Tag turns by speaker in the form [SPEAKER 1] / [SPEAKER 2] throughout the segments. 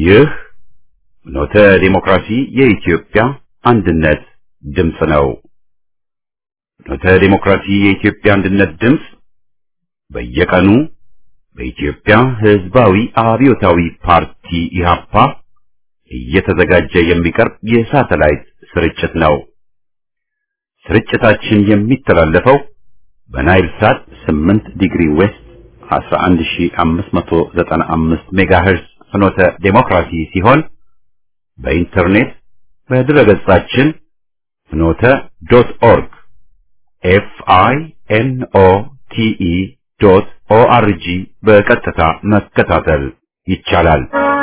[SPEAKER 1] ይህ ኖተ ዲሞክራሲ የኢትዮጵያ አንድነት ድምፅ ነው። ኖተ ዲሞክራሲ የኢትዮጵያ አንድነት ድምፅ በየቀኑ በኢትዮጵያ ሕዝባዊ አብዮታዊ ፓርቲ ኢህአፓ እየተዘጋጀ የሚቀርብ የሳተላይት ስርጭት ነው። ስርጭታችን የሚተላለፈው በናይል ሳት 8 ዲግሪ ዌስት 11595 ሜጋሄርዝ ፍኖተ ዴሞክራሲ ሲሆን በኢንተርኔት በድረገጻችን ፍኖተ ዶት ኦርግ ኤፍ አይ ኤን ኦ ቲ ኢ ዶት ኦ አር ጂ በቀጥታ መከታተል ይቻላል።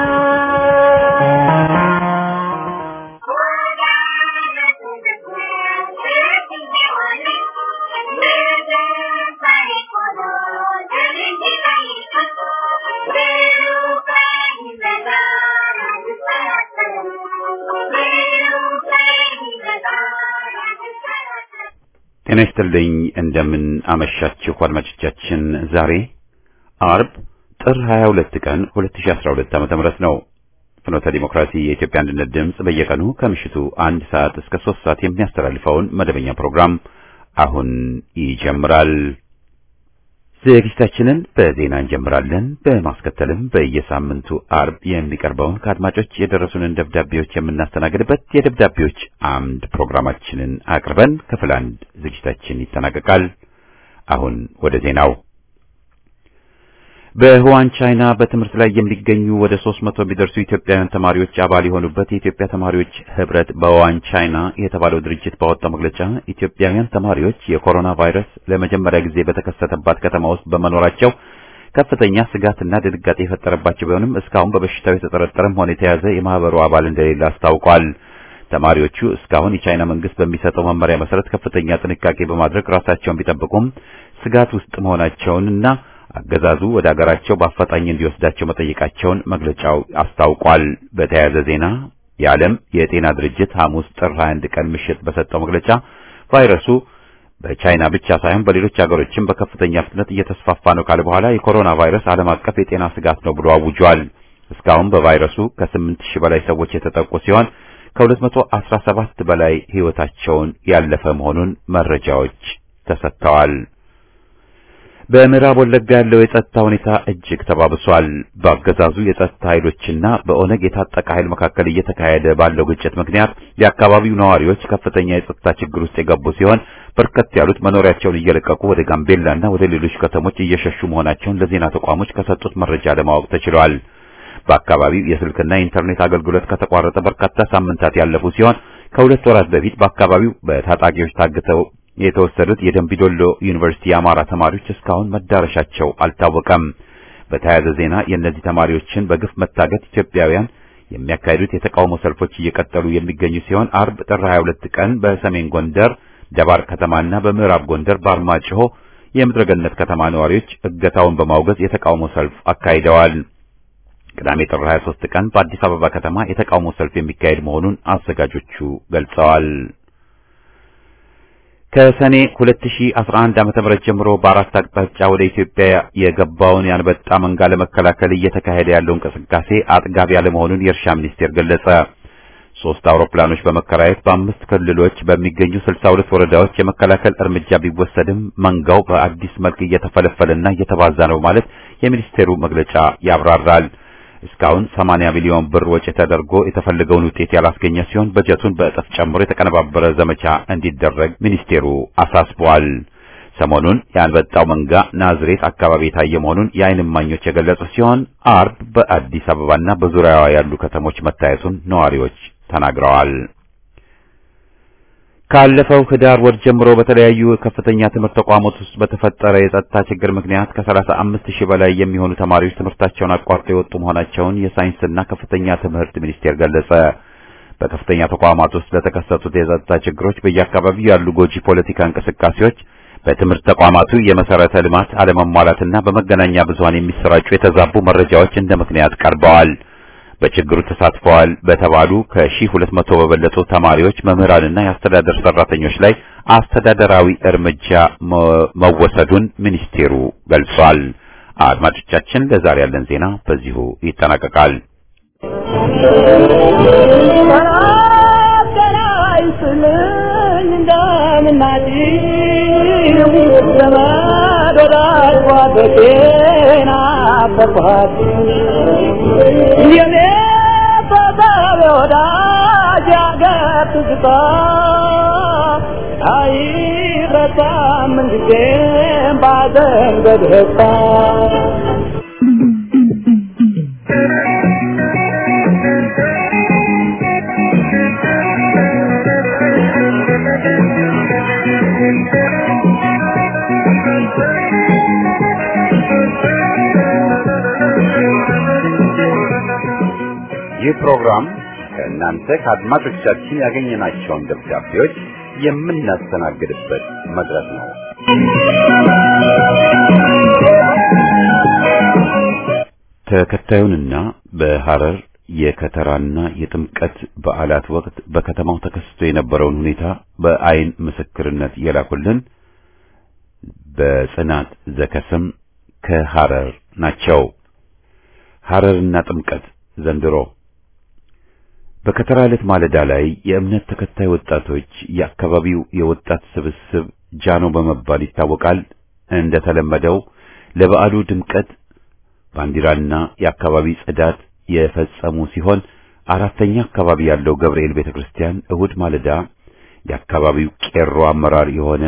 [SPEAKER 1] ጤና ይስጥልኝ። እንደምን አመሻችሁ አድማጮቻችን። ዛሬ አርብ ጥር 22 ቀን 2012 ዓ.ም ነው። ፍኖተ ዲሞክራሲ የኢትዮጵያ አንድነት ድምፅ በየቀኑ ከምሽቱ አንድ ሰዓት እስከ ሶስት ሰዓት የሚያስተላልፈውን መደበኛ ፕሮግራም አሁን ይጀምራል። ዝግጅታችንን በዜና እንጀምራለን። በማስከተልም በየሳምንቱ አርብ የሚቀርበውን ከአድማጮች የደረሱንን ደብዳቤዎች የምናስተናግድበት የደብዳቤዎች አምድ ፕሮግራማችንን አቅርበን ክፍል አንድ ዝግጅታችን ይጠናቀቃል። አሁን ወደ ዜናው። በሁዋን ቻይና በትምህርት ላይ የሚገኙ ወደ ሦስት መቶ የሚደርሱ ኢትዮጵያውያን ተማሪዎች አባል የሆኑበት የኢትዮጵያ ተማሪዎች ህብረት በሁዋን ቻይና የተባለው ድርጅት ባወጣው መግለጫ ኢትዮጵያውያን ተማሪዎች የኮሮና ቫይረስ ለመጀመሪያ ጊዜ በተከሰተባት ከተማ ውስጥ በመኖራቸው ከፍተኛ ስጋትና ድንጋጤ የፈጠረባቸው ቢሆንም እስካሁን በበሽታው የተጠረጠረም ሆነ የተያዘ የማህበሩ አባል እንደሌለ አስታውቋል። ተማሪዎቹ እስካሁን የቻይና መንግስት በሚሰጠው መመሪያ መሰረት ከፍተኛ ጥንቃቄ በማድረግ ራሳቸውን ቢጠብቁም ስጋት ውስጥ መሆናቸውንና አገዛዙ ወደ አገራቸው በአፋጣኝ እንዲወስዳቸው መጠየቃቸውን መግለጫው አስታውቋል። በተያያዘ ዜና የዓለም የጤና ድርጅት ሐሙስ ጥር 21 ቀን ምሽት በሰጠው መግለጫ ቫይረሱ በቻይና ብቻ ሳይሆን በሌሎች ሀገሮችም በከፍተኛ ፍጥነት እየተስፋፋ ነው ካለ በኋላ የኮሮና ቫይረስ ዓለም አቀፍ የጤና ስጋት ነው ብሎ አውጇል። እስካሁን በቫይረሱ ከስምንት ሺህ በላይ ሰዎች የተጠቁ ሲሆን ከ217 በላይ ሕይወታቸውን ያለፈ መሆኑን መረጃዎች ተሰጥተዋል። በምዕራብ ወለጋ ያለው የጸጥታ ሁኔታ እጅግ ተባብሷል። በአገዛዙ የጸጥታ ኃይሎችና በኦነግ የታጠቀ ኃይል መካከል እየተካሄደ ባለው ግጭት ምክንያት የአካባቢው ነዋሪዎች ከፍተኛ የጸጥታ ችግር ውስጥ የገቡ ሲሆን በርከት ያሉት መኖሪያቸውን እየለቀቁ ወደ ጋምቤላና ወደ ሌሎች ከተሞች እየሸሹ መሆናቸውን ለዜና ተቋሞች ከሰጡት መረጃ ለማወቅ ተችሏል። በአካባቢው የስልክና የኢንተርኔት አገልግሎት ከተቋረጠ በርካታ ሳምንታት ያለፉ ሲሆን ከሁለት ወራት በፊት በአካባቢው በታጣቂዎች ታግተው የተወሰዱት የደምቢዶሎ ዩኒቨርሲቲ የአማራ ተማሪዎች እስካሁን መዳረሻቸው አልታወቀም። በተያያዘ ዜና የእነዚህ ተማሪዎችን በግፍ መታገት ኢትዮጵያውያን የሚያካሂዱት የተቃውሞ ሰልፎች እየቀጠሉ የሚገኙ ሲሆን አርብ ጥር 22 ቀን በሰሜን ጎንደር ደባር ከተማና በምዕራብ ጎንደር በአርማጭሆ የምድረገነት ከተማ ነዋሪዎች እገታውን በማውገዝ የተቃውሞ ሰልፍ አካሂደዋል። ቅዳሜ ጥር 23 ቀን በአዲስ አበባ ከተማ የተቃውሞ ሰልፍ የሚካሄድ መሆኑን አዘጋጆቹ ገልጸዋል። ከሰኔ 2011 ዓ.ም ጀምሮ በአራት አቅጣጫ ወደ ኢትዮጵያ የገባውን የአንበጣ መንጋ ለመከላከል እየተካሄደ ያለው እንቅስቃሴ አጥጋቢ ያለመሆኑን የእርሻ ሚኒስቴር ገለጸ። ሶስት አውሮፕላኖች በመከራየት በአምስት ክልሎች በሚገኙ 62 ወረዳዎች የመከላከል እርምጃ ቢወሰድም መንጋው በአዲስ መልክ እየተፈለፈለና እየተባዛ ነው ማለት የሚኒስቴሩ መግለጫ ያብራራል። እስካሁን 80 ሚሊዮን ብር ወጪ ተደርጎ የተፈለገውን ውጤት ያላስገኘ ሲሆን በጀቱን በእጥፍ ጨምሮ የተቀነባበረ ዘመቻ እንዲደረግ ሚኒስቴሩ አሳስቧል። ሰሞኑን የአንበጣው መንጋ ናዝሬት አካባቢ የታየ መሆኑን የዓይን እማኞች የገለጹ ሲሆን አርብ በአዲስ አበባና በዙሪያዋ ያሉ ከተሞች መታየቱን ነዋሪዎች ተናግረዋል። ካለፈው ህዳር ወር ጀምሮ በተለያዩ ከፍተኛ ትምህርት ተቋማት ውስጥ በተፈጠረ የጸጥታ ችግር ምክንያት ከ35 ሺህ በላይ የሚሆኑ ተማሪዎች ትምህርታቸውን አቋርጠው የወጡ መሆናቸውን የሳይንስና ከፍተኛ ትምህርት ሚኒስቴር ገለጸ። በከፍተኛ ተቋማት ውስጥ ለተከሰቱት የጸጥታ ችግሮች በየአካባቢው ያሉ ጎጂ ፖለቲካ እንቅስቃሴዎች፣ በትምህርት ተቋማቱ የመሰረተ ልማት አለመሟላትና በመገናኛ ብዙሃን የሚሰራጩ የተዛቡ መረጃዎች እንደ ምክንያት ቀርበዋል። በችግሩ ተሳትፈዋል በተባሉ ከሺህ ሁለት መቶ በበለጡ ተማሪዎች መምህራንና የአስተዳደር ሰራተኞች ላይ አስተዳደራዊ እርምጃ መወሰዱን ሚኒስቴሩ ገልጿል። አድማጮቻችን፣ ለዛሬ ያለን ዜና በዚሁ ይጠናቀቃል። ይህ ፕሮግራም ከእናንተ ከአድማጮቻችን ያገኘናቸውን ደብዳቤዎች የምናስተናግድበት መድረክ ነው። ተከታዩንና በሐረር የከተራና የጥምቀት በዓላት ወቅት በከተማው ተከስቶ የነበረውን ሁኔታ በአይን ምስክርነት የላኩልን በጽናት ዘከስም ከሐረር ናቸው። ሐረርና ጥምቀት ዘንድሮ በከተራ ዕለት ማለዳ ላይ የእምነት ተከታይ ወጣቶች የአካባቢው የወጣት ስብስብ ጃኖ በመባል ይታወቃል። እንደተለመደው ለበዓሉ ድምቀት ባንዲራና የአካባቢ ጽዳት የፈጸሙ ሲሆን አራተኛ አካባቢ ያለው ገብርኤል ቤተክርስቲያን እሁድ ማለዳ የአካባቢው ቄሮ አመራር የሆነ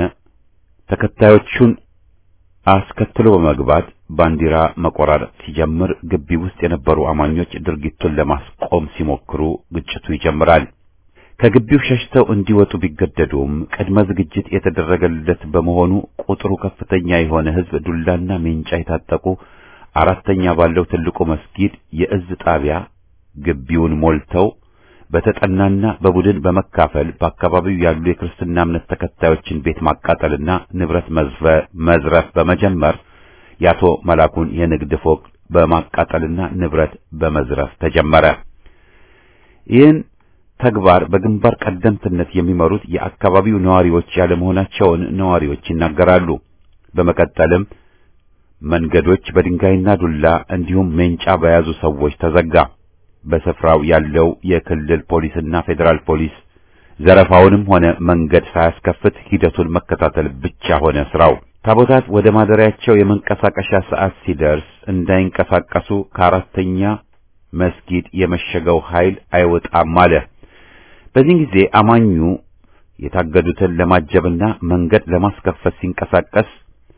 [SPEAKER 1] ተከታዮቹን አስከትሎ በመግባት ባንዲራ መቆራረጥ ሲጀምር ግቢ ውስጥ የነበሩ አማኞች ድርጊቱን ለማስቆም ሲሞክሩ ግጭቱ ይጀምራል። ከግቢው ሸሽተው እንዲወጡ ቢገደዱም ቅድመ ዝግጅት የተደረገለት በመሆኑ ቁጥሩ ከፍተኛ የሆነ ሕዝብ ዱላና ሜንጫ የታጠቁ አራተኛ ባለው ትልቁ መስጊድ የእዝ ጣቢያ ግቢውን ሞልተው በተጠናና በቡድን በመካፈል በአካባቢው ያሉ የክርስትና እምነት ተከታዮችን ቤት ማቃጠልና ንብረት መዝረፍ በመጀመር የአቶ መላኩን የንግድ ፎቅ በማቃጠልና ንብረት በመዝረፍ ተጀመረ። ይህን ተግባር በግንባር ቀደምትነት የሚመሩት የአካባቢው ነዋሪዎች ያለመሆናቸውን ነዋሪዎች ይናገራሉ። በመቀጠልም መንገዶች በድንጋይና ዱላ እንዲሁም ሜንጫ በያዙ ሰዎች ተዘጋ። በስፍራው ያለው የክልል ፖሊስና ፌዴራል ፖሊስ ዘረፋውንም ሆነ መንገድ ሳያስከፍት ሂደቱን መከታተል ብቻ ሆነ ስራው። ታቦታት ወደ ማደሪያቸው የመንቀሳቀሻ ሰዓት ሲደርስ እንዳይንቀሳቀሱ ከአራተኛ መስጊድ የመሸገው ኃይል አይወጣም አለ። በዚህ ጊዜ አማኙ የታገዱትን ለማጀብና መንገድ ለማስከፈት ሲንቀሳቀስ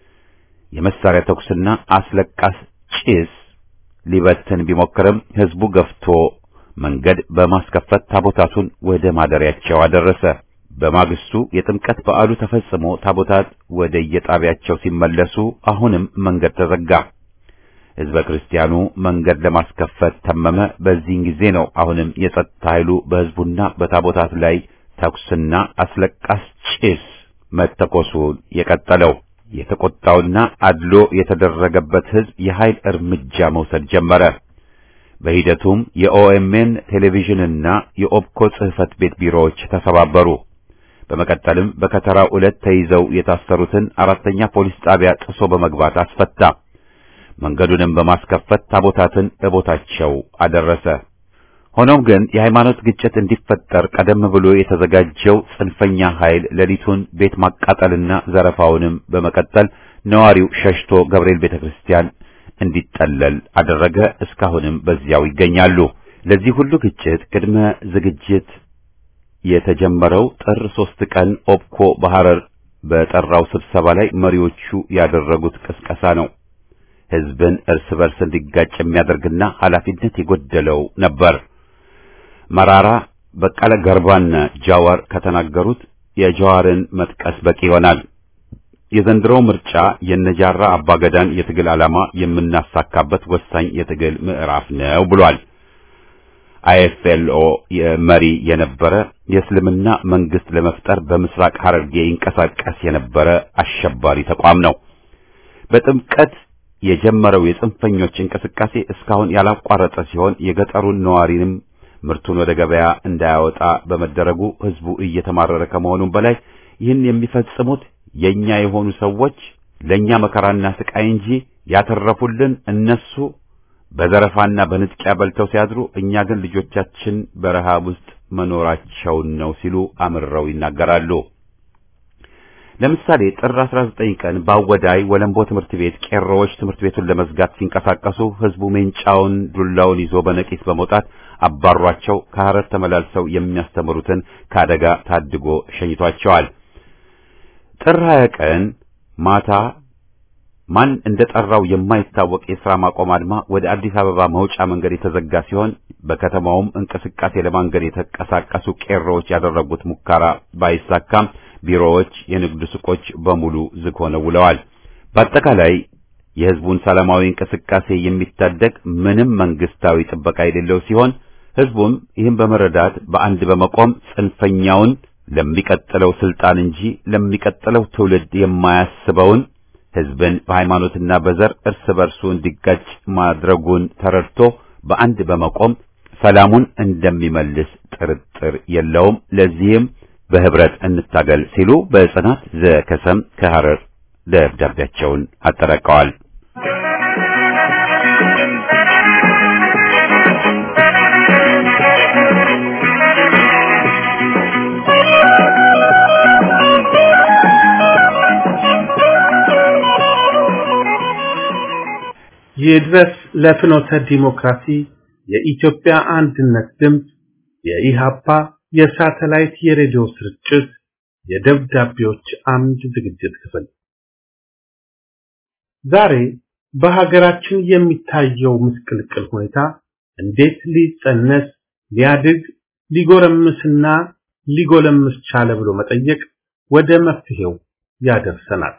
[SPEAKER 1] የመሳሪያ ተኩስና አስለቃስ ጭስ ሊበትን ቢሞክርም ህዝቡ ገፍቶ መንገድ በማስከፈት ታቦታቱን ወደ ማደሪያቸው አደረሰ። በማግስቱ የጥምቀት በዓሉ ተፈጽሞ ታቦታት ወደ የጣቢያቸው ሲመለሱ አሁንም መንገድ ተዘጋ። ህዝበ ክርስቲያኑ መንገድ ለማስከፈት ተመመ። በዚህን ጊዜ ነው አሁንም የጸጥታ ኃይሉ በህዝቡና በታቦታት ላይ ተኩስና አስለቃስ ጭስ መተኮሱን የቀጠለው። የተቆጣውና አድሎ የተደረገበት ህዝብ የኃይል እርምጃ መውሰድ ጀመረ። በሂደቱም የኦኤምኤን ቴሌቪዥንና የኦብኮ ጽህፈት ቤት ቢሮዎች ተሰባበሩ። በመቀጠልም በከተራው ዕለት ተይዘው የታሰሩትን አራተኛ ፖሊስ ጣቢያ ጥሶ በመግባት አስፈታ። መንገዱንም በማስከፈት ታቦታትን በቦታቸው አደረሰ። ሆኖም ግን የሃይማኖት ግጭት እንዲፈጠር ቀደም ብሎ የተዘጋጀው ጽንፈኛ ኃይል ሌሊቱን ቤት ማቃጠልና ዘረፋውንም በመቀጠል ነዋሪው ሸሽቶ ገብርኤል ቤተክርስቲያን እንዲጠለል አደረገ። እስካሁንም በዚያው ይገኛሉ። ለዚህ ሁሉ ግጭት ቅድመ ዝግጅት የተጀመረው ጥር ሶስት ቀን ኦብኮ በሐረር በጠራው ስብሰባ ላይ መሪዎቹ ያደረጉት ቅስቀሳ ነው። ህዝብን እርስ በርስ እንዲጋጭ የሚያደርግና ኃላፊነት የጎደለው ነበር። መራራ፣ በቀለ ገርባና ጃዋር ከተናገሩት የጃዋርን መጥቀስ በቂ ይሆናል። የዘንድሮው ምርጫ የነጃራ አባገዳን የትግል ዓላማ የምናሳካበት ወሳኝ የትግል ምዕራፍ ነው ብሏል። አይኤፍኤልኦ መሪ የነበረ የእስልምና መንግስት ለመፍጠር በምስራቅ ሐረርጌ ይንቀሳቀስ የነበረ አሸባሪ ተቋም ነው። በጥምቀት የጀመረው የጽንፈኞች እንቅስቃሴ እስካሁን ያላቋረጠ ሲሆን የገጠሩን ነዋሪንም ምርቱን ወደ ገበያ እንዳያወጣ በመደረጉ ህዝቡ እየተማረረ ከመሆኑም በላይ ይህን የሚፈጽሙት የኛ የሆኑ ሰዎች ለኛ መከራና ስቃይ እንጂ ያተረፉልን እነሱ በዘረፋና በንጥቂያ በልተው ሲያድሩ፣ እኛ ግን ልጆቻችን በረሃብ ውስጥ መኖራቸውን ነው ሲሉ አምርረው ይናገራሉ። ለምሳሌ ጥር 19 ቀን ባወዳይ ወለምቦ ትምህርት ቤት ቄሮዎች ትምህርት ቤቱን ለመዝጋት ሲንቀሳቀሱ ህዝቡ ሜንጫውን ዱላውን ይዞ በነቂስ በመውጣት አባሯቸው ከሐረር ተመላልሰው የሚያስተምሩትን ከአደጋ ታድጎ ሸኝቷቸዋል። ጥር 20 ቀን ማታ ማን እንደጠራው የማይታወቅ የሥራ ማቆም አድማ ወደ አዲስ አበባ መውጫ መንገድ የተዘጋ ሲሆን በከተማውም እንቅስቃሴ ለማንገድ የተንቀሳቀሱ ቄሮዎች ያደረጉት ሙከራ ባይሳካም ቢሮዎች፣ የንግድ ሱቆች በሙሉ ዝግ ሆነው ውለዋል። በአጠቃላይ የህዝቡን ሰላማዊ እንቅስቃሴ የሚታደግ ምንም መንግስታዊ ጥበቃ የሌለው ሲሆን ህዝቡም ይህን በመረዳት በአንድ በመቆም ጽንፈኛውን ለሚቀጥለው ስልጣን እንጂ ለሚቀጥለው ትውልድ የማያስበውን ህዝብን በሃይማኖትና በዘር እርስ በርሱ እንዲጋጭ ማድረጉን ተረድቶ በአንድ በመቆም ሰላሙን እንደሚመልስ ጥርጥር የለውም። ለዚህም በህብረት እንታገል ሲሉ በጽናት ዘከሰም ከሐረር ደብዳቤያቸውን አጠናቀዋል።
[SPEAKER 2] ይድረስ ለፍኖተ ዲሞክራሲ የኢትዮጵያ አንድነት ድምፅ የኢሃፓ የሳተላይት የሬዲዮ ስርጭት የደብዳቤዎች አምድ ዝግጅት ክፍል ዛሬ በሀገራችን የሚታየው ምስቅልቅል ሁኔታ እንዴት ሊጸነስ ሊያድግ ሊጎረምስና ሊጎለምስ ቻለ ብሎ መጠየቅ ወደ መፍትሄው ያደርሰናል።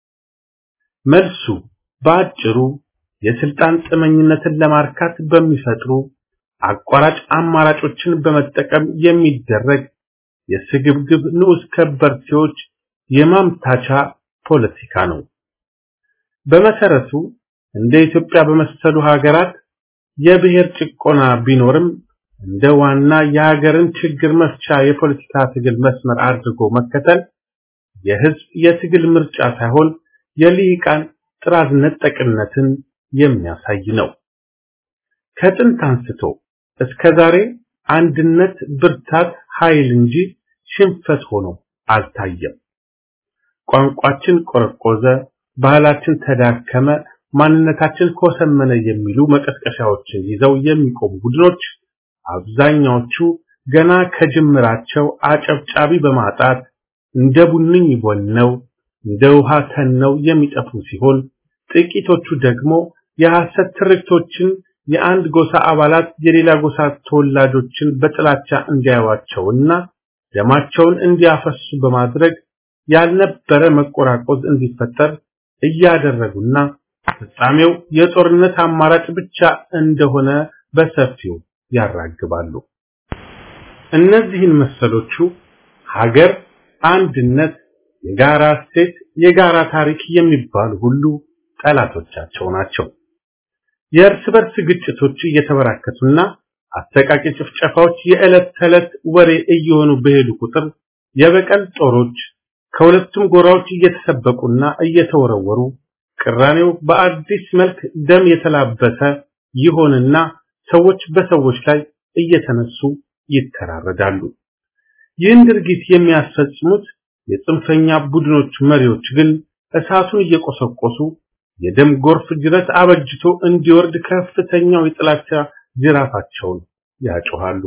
[SPEAKER 2] መልሱ በአጭሩ የስልጣን ጥመኝነትን ለማርካት በሚፈጥሩ አቋራጭ አማራጮችን በመጠቀም የሚደረግ የስግብግብ ንዑስ ከበርቴዎች የማምታቻ ፖለቲካ ነው። በመሰረቱ እንደ ኢትዮጵያ በመሰሉ ሀገራት የብሔር ጭቆና ቢኖርም እንደ ዋና የሀገርን ችግር መፍቻ የፖለቲካ ትግል መስመር አድርጎ መከተል የህዝብ የትግል ምርጫ ሳይሆን የልሂቃን ጥራዝ ነጠቅነትን የሚያሳይ ነው። ከጥንት አንስቶ እስከ ዛሬ አንድነት ብርታት ኃይል እንጂ ሽንፈት ሆኖ አልታየም። ቋንቋችን ቆረቆዘ፣ ባህላችን ተዳከመ፣ ማንነታችን ኮሰመነ የሚሉ መቀስቀሻዎችን ይዘው የሚቆሙ ቡድኖች አብዛኛዎቹ ገና ከጅምራቸው አጨብጫቢ በማጣት እንደ ቡንኝ ቦነው እንደ ውሃ ተነው የሚጠፉ ሲሆን ጥቂቶቹ ደግሞ የሐሰት ትርክቶችን የአንድ ጎሳ አባላት የሌላ ጎሳ ተወላጆችን በጥላቻ እንዲያዩዋቸውና ደማቸውን እንዲያፈሱ በማድረግ ያልነበረ መቆራቆዝ እንዲፈጠር እያደረጉና ፍጻሜው የጦርነት አማራጭ ብቻ እንደሆነ በሰፊው ያራግባሉ። እነዚህን መሰሎቹ ሀገር፣ አንድነት፣ የጋራ እሴት፣ የጋራ ታሪክ የሚባሉ ሁሉ ጠላቶቻቸው ናቸው። የእርስ በርስ ግጭቶች እየተበራከቱና አሰቃቂ ጭፍጨፋዎች የዕለት ተዕለት ወሬ እየሆኑ በሄዱ ቁጥር የበቀል ጦሮች ከሁለቱም ጎራዎች እየተሰበቁና እየተወረወሩ ቅራኔው በአዲስ መልክ ደም የተላበሰ ይሆንና ሰዎች በሰዎች ላይ እየተነሱ ይተራረዳሉ። ይህን ድርጊት የሚያስፈጽሙት የጽንፈኛ ቡድኖች መሪዎች ግን እሳቱን እየቆሰቆሱ የደም ጎርፍ ጅረት አበጅቶ እንዲወርድ ከፍተኛው የጥላቻ ጅራፋቸውን ያጮሃሉ።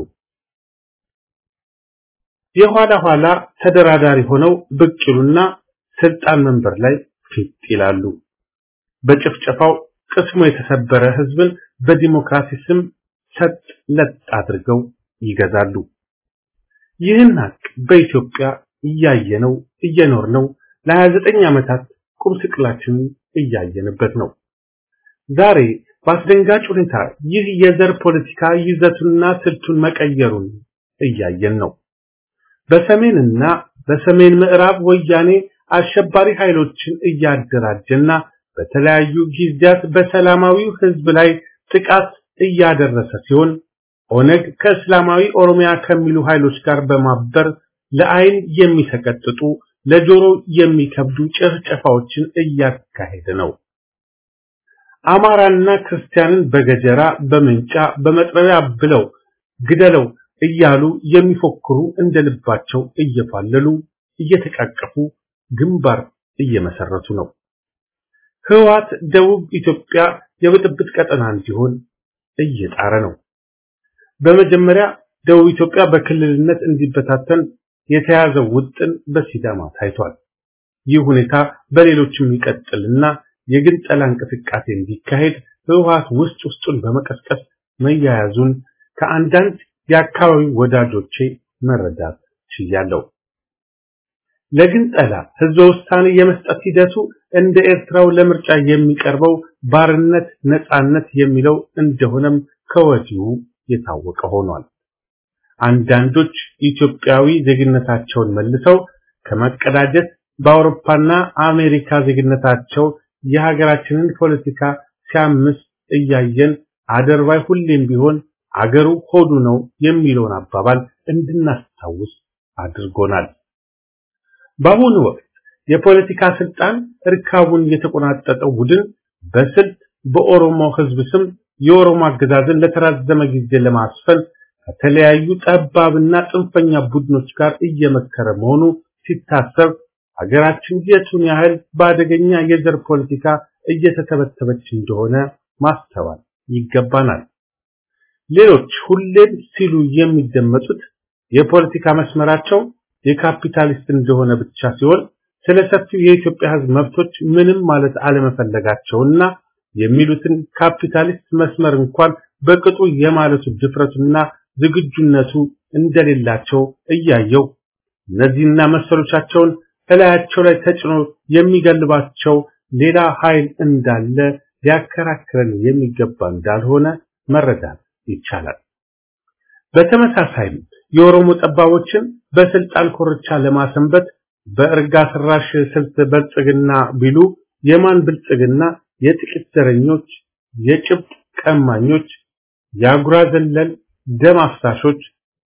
[SPEAKER 2] የኋላ ኋላ ተደራዳሪ ሆነው ብቅ ይሉና ስልጣን መንበር ላይ ፊት ይላሉ። በጭፍጨፋው ቅስሙ የተሰበረ ህዝብን በዲሞክራሲ ስም ሰጥ ለጥ አድርገው ይገዛሉ። ይህን ሀቅ በኢትዮጵያ እያየነው እየኖርነው ለ29 ዓመታት ቁም ስቅላችንን እያየንበት ነው። ዛሬ በአስደንጋጭ ሁኔታ ይህ የዘር ፖለቲካ ይዘቱንና ስልቱን መቀየሩን እያየን ነው። በሰሜንና በሰሜን ምዕራብ ወያኔ አሸባሪ ኃይሎችን እያደራጀና በተለያዩ ጊዜያት በሰላማዊው ህዝብ ላይ ጥቃት እያደረሰ ሲሆን ኦነግ ከእስላማዊ ኦሮሚያ ከሚሉ ኃይሎች ጋር በማበር ለአይን የሚሰቀጥጡ ለጆሮ የሚከብዱ ጭፍጨፋዎችን እያካሄደ ነው። አማራና ክርስቲያንን በገጀራ በምንጫ በመጥረቢያ ብለው ግደለው እያሉ የሚፎክሩ እንደ ልባቸው እየፋለሉ እየተቃቀፉ ግንባር እየመሰረቱ ነው። ህወሓት ደቡብ ኢትዮጵያ የብጥብጥ ቀጠና እንዲሆን እየጣረ ነው። በመጀመሪያ ደቡብ ኢትዮጵያ በክልልነት እንዲበታተን የተያዘው ውጥን በሲዳማ ታይቷል። ይህ ሁኔታ በሌሎችም ይቀጥልና የግንጠላ እንቅስቃሴ እንዲካሄድ ህወሓት ውስጥ ውስጡን በመቀስቀስ መያያዙን ከአንዳንድ የአካባቢው ወዳጆቼ መረዳት ችያለሁ። ለግንጠላ ህዝበ ውሳኔ የመስጠት ሂደቱ እንደ ኤርትራው ለምርጫ የሚቀርበው ባርነት ነጻነት የሚለው እንደሆነም ከወዲሁ የታወቀ ሆኗል። አንዳንዶች ኢትዮጵያዊ ዜግነታቸውን መልሰው ከመቀዳጀት በአውሮፓና አሜሪካ ዜግነታቸው የሀገራችንን ፖለቲካ ሲያምስ እያየን አደርባይ ሁሌም ቢሆን አገሩ ሆዱ ነው የሚለውን አባባል እንድናስታውስ አድርጎናል። በአሁኑ ወቅት የፖለቲካ ስልጣን እርካቡን የተቆናጠጠው ቡድን በስልት በኦሮሞ ህዝብ ስም የኦሮሞ አገዛዝን ለተራዘመ ጊዜ ለማስፈን ከተለያዩ ጠባብና ጽንፈኛ ቡድኖች ጋር እየመከረ መሆኑ ሲታሰብ ሀገራችን የቱን ያህል በአደገኛ የዘር ፖለቲካ እየተተበተበች እንደሆነ ማስተዋል ይገባናል። ሌሎች ሁሌም ሲሉ የሚደመጡት የፖለቲካ መስመራቸው የካፒታሊስት እንደሆነ ብቻ ሲሆን ስለ ሰፊው የኢትዮጵያ ህዝብ መብቶች ምንም ማለት አለመፈለጋቸውና የሚሉትን ካፒታሊስት መስመር እንኳን በቅጡ የማለቱ ድፍረቱና ዝግጁነቱ እንደሌላቸው እያየው እነዚህና መሰሎቻቸውን እላያቸው ላይ ተጭኖ የሚገልባቸው ሌላ ኃይል እንዳለ ሊያከራክረን የሚገባ እንዳልሆነ መረዳት ይቻላል። በተመሳሳይም የኦሮሞ ጠባቦችን በስልጣን ኮርቻ ለማሰንበት በእርጋ ስራሽ ስልት በልጽግና ቢሉ የማን ብልጽግና የጥቂት ዘረኞች፣ የጭብጥ ቀማኞች፣ የአጉራ ዘለል ደም አፍሳሾች፣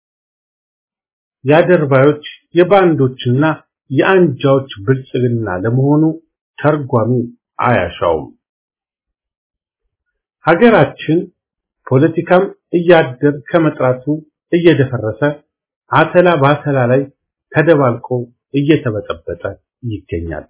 [SPEAKER 2] የአደርባዮች፣ የባንዶችና የአንጃዎች ብልጽግና ለመሆኑ ተርጓሚ አያሻውም። ሀገራችን ፖለቲካም እያደር ከመጥራቱ እየደፈረሰ አተላ በአተላ ላይ ተደባልቆ እየተበጠበጠ ይገኛል።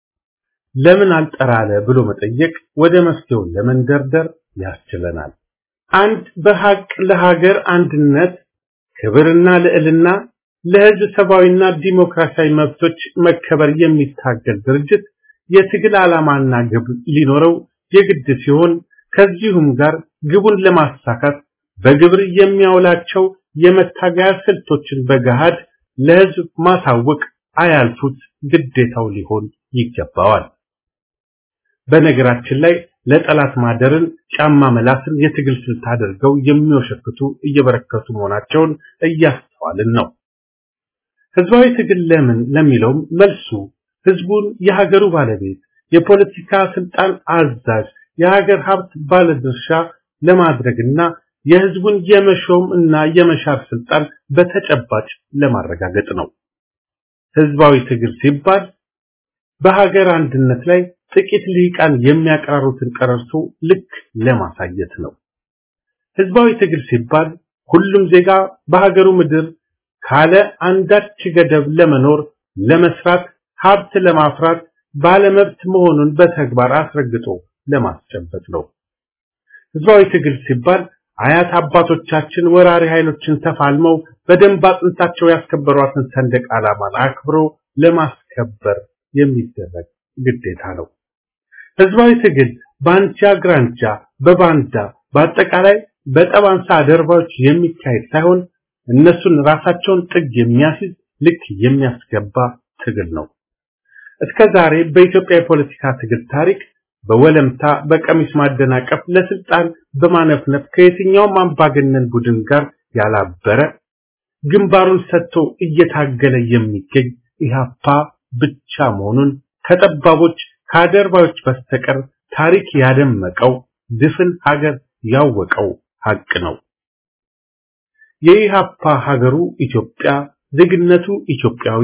[SPEAKER 2] ለምን አልጠራለ ብሎ መጠየቅ ወደ መፍትሄው ለመንደርደር ያስችለናል። አንድ በሐቅ ለሀገር አንድነት ክብርና ልዕልና ለህዝብ ሰብአዊና ዲሞክራሲያዊ መብቶች መከበር የሚታገል ድርጅት የትግል ዓላማና ግብ ሊኖረው የግድ ሲሆን ከዚሁም ጋር ግቡን ለማሳካት በግብር የሚያውላቸው የመታገያ ስልቶችን በገሃድ ለህዝብ ማሳወቅ አያልፉት ግዴታው ሊሆን ይገባዋል። በነገራችን ላይ ለጠላት ማደርን ጫማ መላስን የትግል ስልት አድርገው የሚወሸክቱ እየበረከቱ መሆናቸውን እያስተዋልን ነው። ህዝባዊ ትግል ለምን ለሚለውም መልሱ ህዝቡን የሀገሩ ባለቤት፣ የፖለቲካ ስልጣን አዛዥ፣ የሀገር ሀብት ባለድርሻ ለማድረግና የህዝቡን የመሾም እና የመሻር ስልጣን በተጨባጭ ለማረጋገጥ ነው። ህዝባዊ ትግል ሲባል በሀገር አንድነት ላይ ጥቂት ልሂቃን የሚያቀራሩትን ቀረርቶ ልክ ለማሳየት ነው። ህዝባዊ ትግል ሲባል ሁሉም ዜጋ በሀገሩ ምድር ካለ አንዳች ገደብ ለመኖር፣ ለመስራት፣ ሀብት ለማፍራት ባለመብት መሆኑን በተግባር አስረግጦ ለማስጨበጥ ነው። ህዝባዊ ትግል ሲባል አያት አባቶቻችን ወራሪ ኃይሎችን ተፋልመው በደንብ አጥንታቸው ያስከበሯትን ሰንደቅ ዓላማን አክብሮ ለማስከበር የሚደረግ ግዴታ ነው። ህዝባዊ ትግል በአንጃ ግራንጃ፣ በባንዳ በአጠቃላይ በጠባንሳ አደርባዮች የሚካሄድ ሳይሆን እነሱን ራሳቸውን ጥግ የሚያስይዝ ልክ የሚያስገባ ትግል ነው። እስከ ዛሬ በኢትዮጵያ የፖለቲካ ትግል ታሪክ በወለምታ በቀሚስ ማደናቀፍ ለስልጣን በማነፍነፍ ከየትኛውም አምባገነን ቡድን ጋር ያላበረ ግንባሩን ሰጥቶ እየታገለ የሚገኝ ኢህአፓ ብቻ መሆኑን ከጠባቦች ከአደርባዮች በስተቀር ታሪክ ያደመቀው ድፍን ሀገር ያወቀው ሀቅ ነው። የኢህአፓ ሀገሩ ኢትዮጵያ፣ ዜግነቱ ኢትዮጵያዊ፣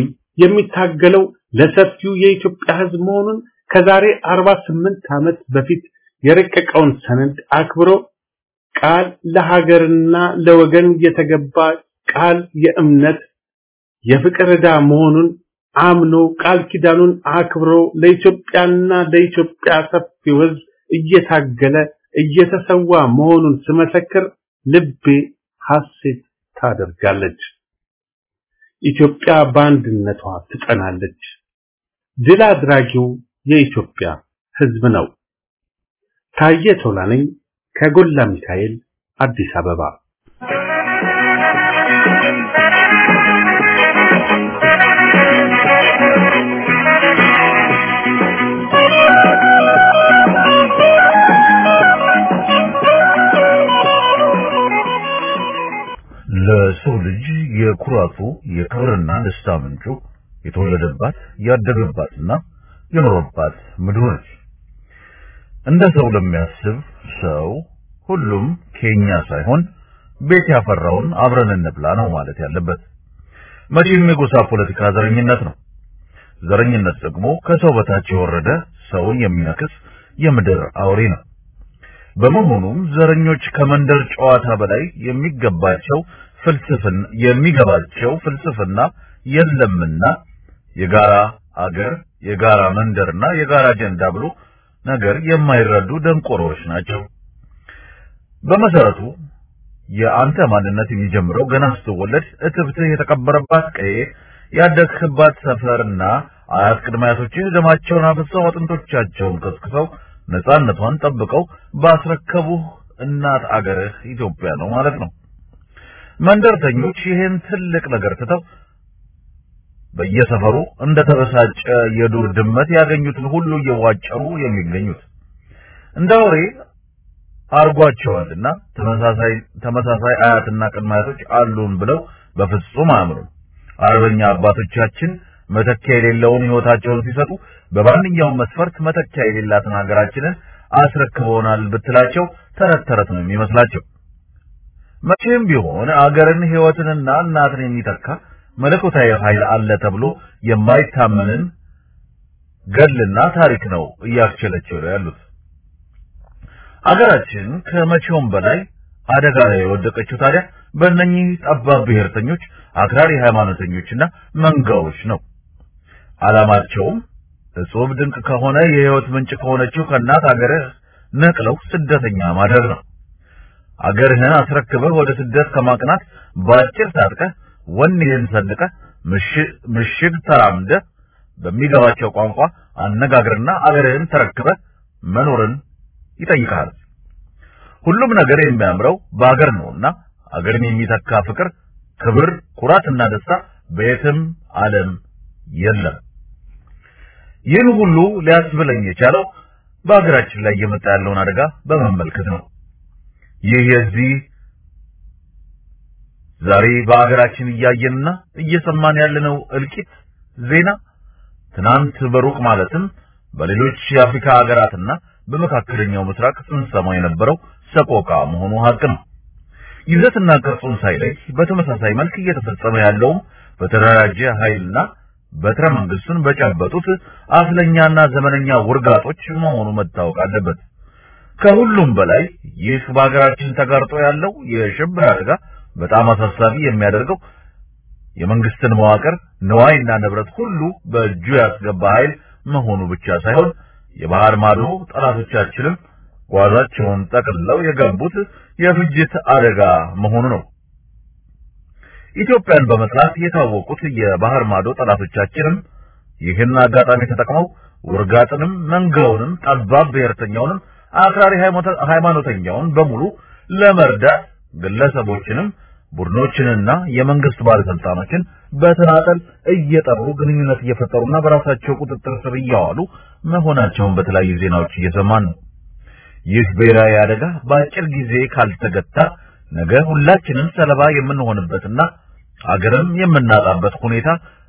[SPEAKER 2] የሚታገለው ለሰፊው የኢትዮጵያ ህዝብ መሆኑን ከዛሬ 48 ዓመት በፊት የረቀቀውን ሰነድ አክብሮ ቃል ለሀገርና ለወገን የተገባ ቃል የእምነት የፍቅር ዕዳ መሆኑን አምኖ ቃል ኪዳኑን አክብሮ ለኢትዮጵያና ለኢትዮጵያ ሰፊው ሕዝብ እየታገለ እየተሰዋ መሆኑን ስመሰክር ልቤ ሐሴት ታደርጋለች። ኢትዮጵያ በአንድነቷ ትጸናለች። ድል አድራጊው የኢትዮጵያ ሕዝብ ነው። ታየ ቶላ ነኝ ከጎላ ሚካኤል አዲስ አበባ።
[SPEAKER 3] ለሰው ልጅ የኩራቱ የክብርና ደስታ ምንጩ የተወለደባት ያደገባትና የኖረባት ምድር ነች። እንደ ሰው ለሚያስብ ሰው ሁሉም ከኛ ሳይሆን ቤት ያፈራውን አብረን እንብላ ነው ማለት ያለበት። መቼም የጎሳ ፖለቲካ ዘረኝነት ነው። ዘረኝነት ደግሞ ከሰው በታች የወረደ ሰውን የሚነክስ የምድር አውሬ ነው። በመሆኑም ዘረኞች ከመንደር ጨዋታ በላይ የሚገባቸው ፍልስፍና የሚገባቸው ፍልስፍና የለምና የጋራ አገር፣ የጋራ መንደርና የጋራ አጀንዳ ብሎ ነገር የማይረዱ ደንቆሮች ናቸው። በመሰረቱ የአንተ ማንነት የሚጀምረው ገና ስትወለድ እትብትህ የተቀበረባት ቀዬ፣ ያደግህባት ሰፈርና አያት ቅድመ አያቶችህ ደማቸውን አፍሰው አጥንቶቻቸውን ከስክሰው ነፃነቷን ጠብቀው ባስረከቡህ እናት አገርህ ኢትዮጵያ ነው ማለት ነው። መንደርተኞች ይህን ትልቅ ነገር ትተው በየሰፈሩ እንደተበሳጨ የዱር ድመት ያገኙትን ሁሉ እየዋጨሩ የሚገኙት እንደ አውሬ አርጓቸዋልና ተመሳሳይ ተመሳሳይ አያትና ቅድመ አያቶች አሉን ብለው በፍጹም አያምኑም። አርበኛ አባቶቻችን መተኪያ የሌለውን ሕይወታቸውን ሲሰጡ በማንኛውም መስፈርት መተኪያ የሌላትን ሀገራችንን አስረክበውናል ብትላቸው ተረት ተረት ነው የሚመስላቸው። መቼም ቢሆን አገርን ሕይወትንና እናትን የሚተካ መለኮታዊ ኃይል አለ ተብሎ የማይታመንን ገድልና ታሪክ ነው እያስቸለቸው ያሉት። አገራችን ከመቼውም በላይ አደጋ ላይ የወደቀችው ታዲያ በእነኚህ ጠባብ ብሔርተኞች፣ አክራሪ ሃይማኖተኞችና መንጋዎች ነው። ዓላማቸውም እጹብ ድንቅ ከሆነ የሕይወት ምንጭ ከሆነችው ከእናት አገርህ ነቅለው ስደተኛ ማድረግ ነው። አገርህን አስረክበህ ወደ ስደት ከማቅናት በአጭር ታጥቀህ ወኔህን ሰንቀህ ምሽግ ተራምደህ በሚገባቸው ቋንቋ አነጋግርና አገርህን ተረክበህ መኖርን ይጠይቃል። ሁሉም ነገር የሚያምረው በአገር ነውና አገርን የሚተካ ፍቅር፣ ክብር፣ ኩራትና ደስታ በየትም ዓለም የለም። ይህን ሁሉ ሊያስብለኝ የቻለው በአገራችን ላይ እየመጣ ያለውን አደጋ በመመልከት ነው። ይህ የዚህ ዛሬ በአገራችን እያየንና እየሰማን ያለነው እልቂት ዜና ትናንት በሩቅ ማለትም በሌሎች የአፍሪካ ሀገራትና በመካከለኛው ምስራቅ ስንሰማው የነበረው ሰቆቃ መሆኑ ሀቅ ነው። ይዘትና ቅርጹን ሳይለይ በተመሳሳይ መልክ እየተፈጸመ ያለውም በተደራጀ ኃይልና በትረ መንግስቱን በጨበጡት አፍለኛና ዘመነኛ ውርጋጦች መሆኑ መታወቅ አለበት። ከሁሉም በላይ ይህ በሀገራችን ተጋርጦ ያለው የሽብር አደጋ በጣም አሳሳቢ የሚያደርገው የመንግስትን መዋቅር ንዋይና ንብረት ሁሉ በእጁ ያስገባ ኃይል መሆኑ ብቻ ሳይሆን የባህር ማዶ ጠላቶቻችንም ጓዛቸውን ጠቅልለው የገቡት የፍጅት አደጋ መሆኑ ነው። ኢትዮጵያን በመጥላት የታወቁት የባህር ማዶ ጠላቶቻችንም ይህን አጋጣሚ ተጠቅመው ውርጋጥንም፣ መንጋውንም፣ ጠባብ ብሔርተኛውንም፣ አክራሪ ሃይማኖተኛውን በሙሉ ለመርዳት ግለሰቦችንም ቡድኖችንና የመንግስት ባለስልጣኖችን በተናጠል እየጠሩ ግንኙነት እየፈጠሩና በራሳቸው ቁጥጥር ስር እያዋሉ መሆናቸውን በተለያዩ ዜናዎች እየሰማን ነው። ይህ ብሔራዊ አደጋ በአጭር ጊዜ ካልተገታ ነገ ሁላችንም ሰለባ የምንሆንበትና አገርም የምናጣበት ሁኔታ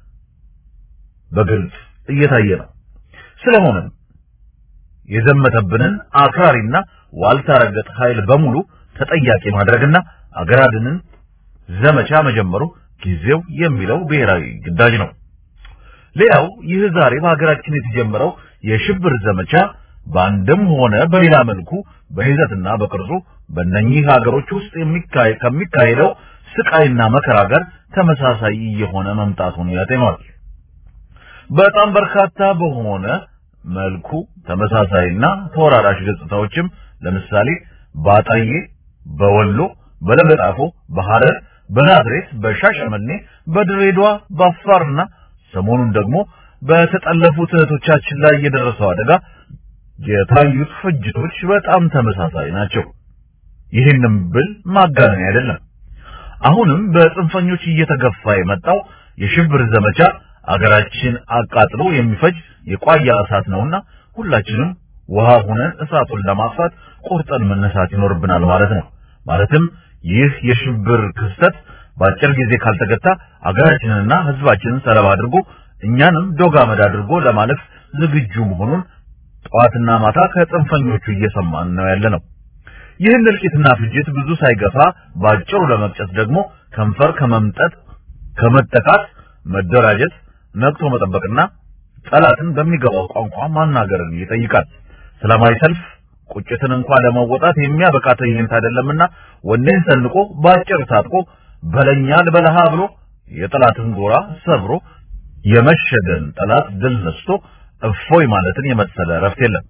[SPEAKER 3] በግልጽ እየታየ ነው። ስለሆነም የዘመተብንን አክራሪና ዋልታ ረገጥ ኃይል በሙሉ ተጠያቂ ማድረግና አገራድንን ዘመቻ መጀመሩ ጊዜው የሚለው ብሔራዊ ግዳጅ ነው። ሌላው ይህ ዛሬ በሀገራችን የተጀመረው የሽብር ዘመቻ በአንድም ሆነ በሌላ መልኩ በይዘትና በቅርጹ በእነኚህ ሀገሮች ውስጥ ከሚካሄደው ስቃይና መከራ ጋር ተመሳሳይ እየሆነ መምጣቱን ያጤኗል። በጣም በርካታ በሆነ መልኩ ተመሳሳይና ተወራራሽ ገጽታዎችም ለምሳሌ በአጣዬ፣ በወሎ፣ በለገጣፎ፣ በሐረር፣ በናዝሬት፣ በሻሸመኔ፣ በድሬዳዋ፣ በአፋርና ሰሞኑን ደግሞ በተጠለፉት እህቶቻችን ላይ የደረሰው አደጋ የታዩት ፍጅቶች በጣም ተመሳሳይ ናቸው። ይህንም ብል ማጋነን አይደለም። አሁንም በጽንፈኞች እየተገፋ የመጣው የሽብር ዘመቻ አገራችን አቃጥሎ የሚፈጅ የቋያ እሳት ነውና ሁላችንም ውሃ ሆነን እሳቱን ለማጥፋት ቆርጠን መነሳት ይኖርብናል ማለት ነው። ማለትም ይህ የሽብር ክስተት በአጭር ጊዜ ካልተገታ አገራችንንና ሕዝባችንን ሰለባ አድርጎ እኛንም ዶግ አመድ አድርጎ ለማለፍ ዝግጁ መሆኑን ጠዋትና ማታ ከጽንፈኞቹ እየሰማን ነው ያለ ነው። ይህን እልቂትና ፍጅት ብዙ ሳይገፋ ባጭሩ ለመቅጨት ደግሞ ከንፈር ከመምጠጥ ከመጠቃት መደራጀት፣ ነቅቶ መጠበቅና ጠላትን በሚገባው ቋንቋ ማናገርን ይጠይቃል። ሰላማዊ ሰልፍ ቁጭትን እንኳን ለመወጣት የሚያበቃ ትዕይንት አይደለምና ወኔን ሰንቆ ባጭር ታጥቆ በለኛ ልበለሃ ብሎ የጠላትን ጎራ ሰብሮ የመሸገን ጠላት ድል ነስቶ እፎይ ማለትን የመሰለ እረፍት የለም።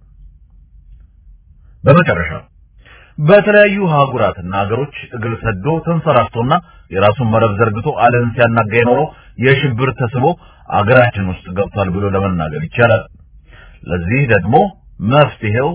[SPEAKER 3] በመጨረሻ በተለያዩ ሀገራትና ሀገሮች እግር ሰዶ ተንሰራፍቶና የራሱን መረብ ዘርግቶ ዓለምን ሲያናጋ የኖረው የሽብር ተስቦ አገራችን ውስጥ ገብቷል ብሎ ለመናገር ይቻላል። ለዚህ ደግሞ መፍትሄው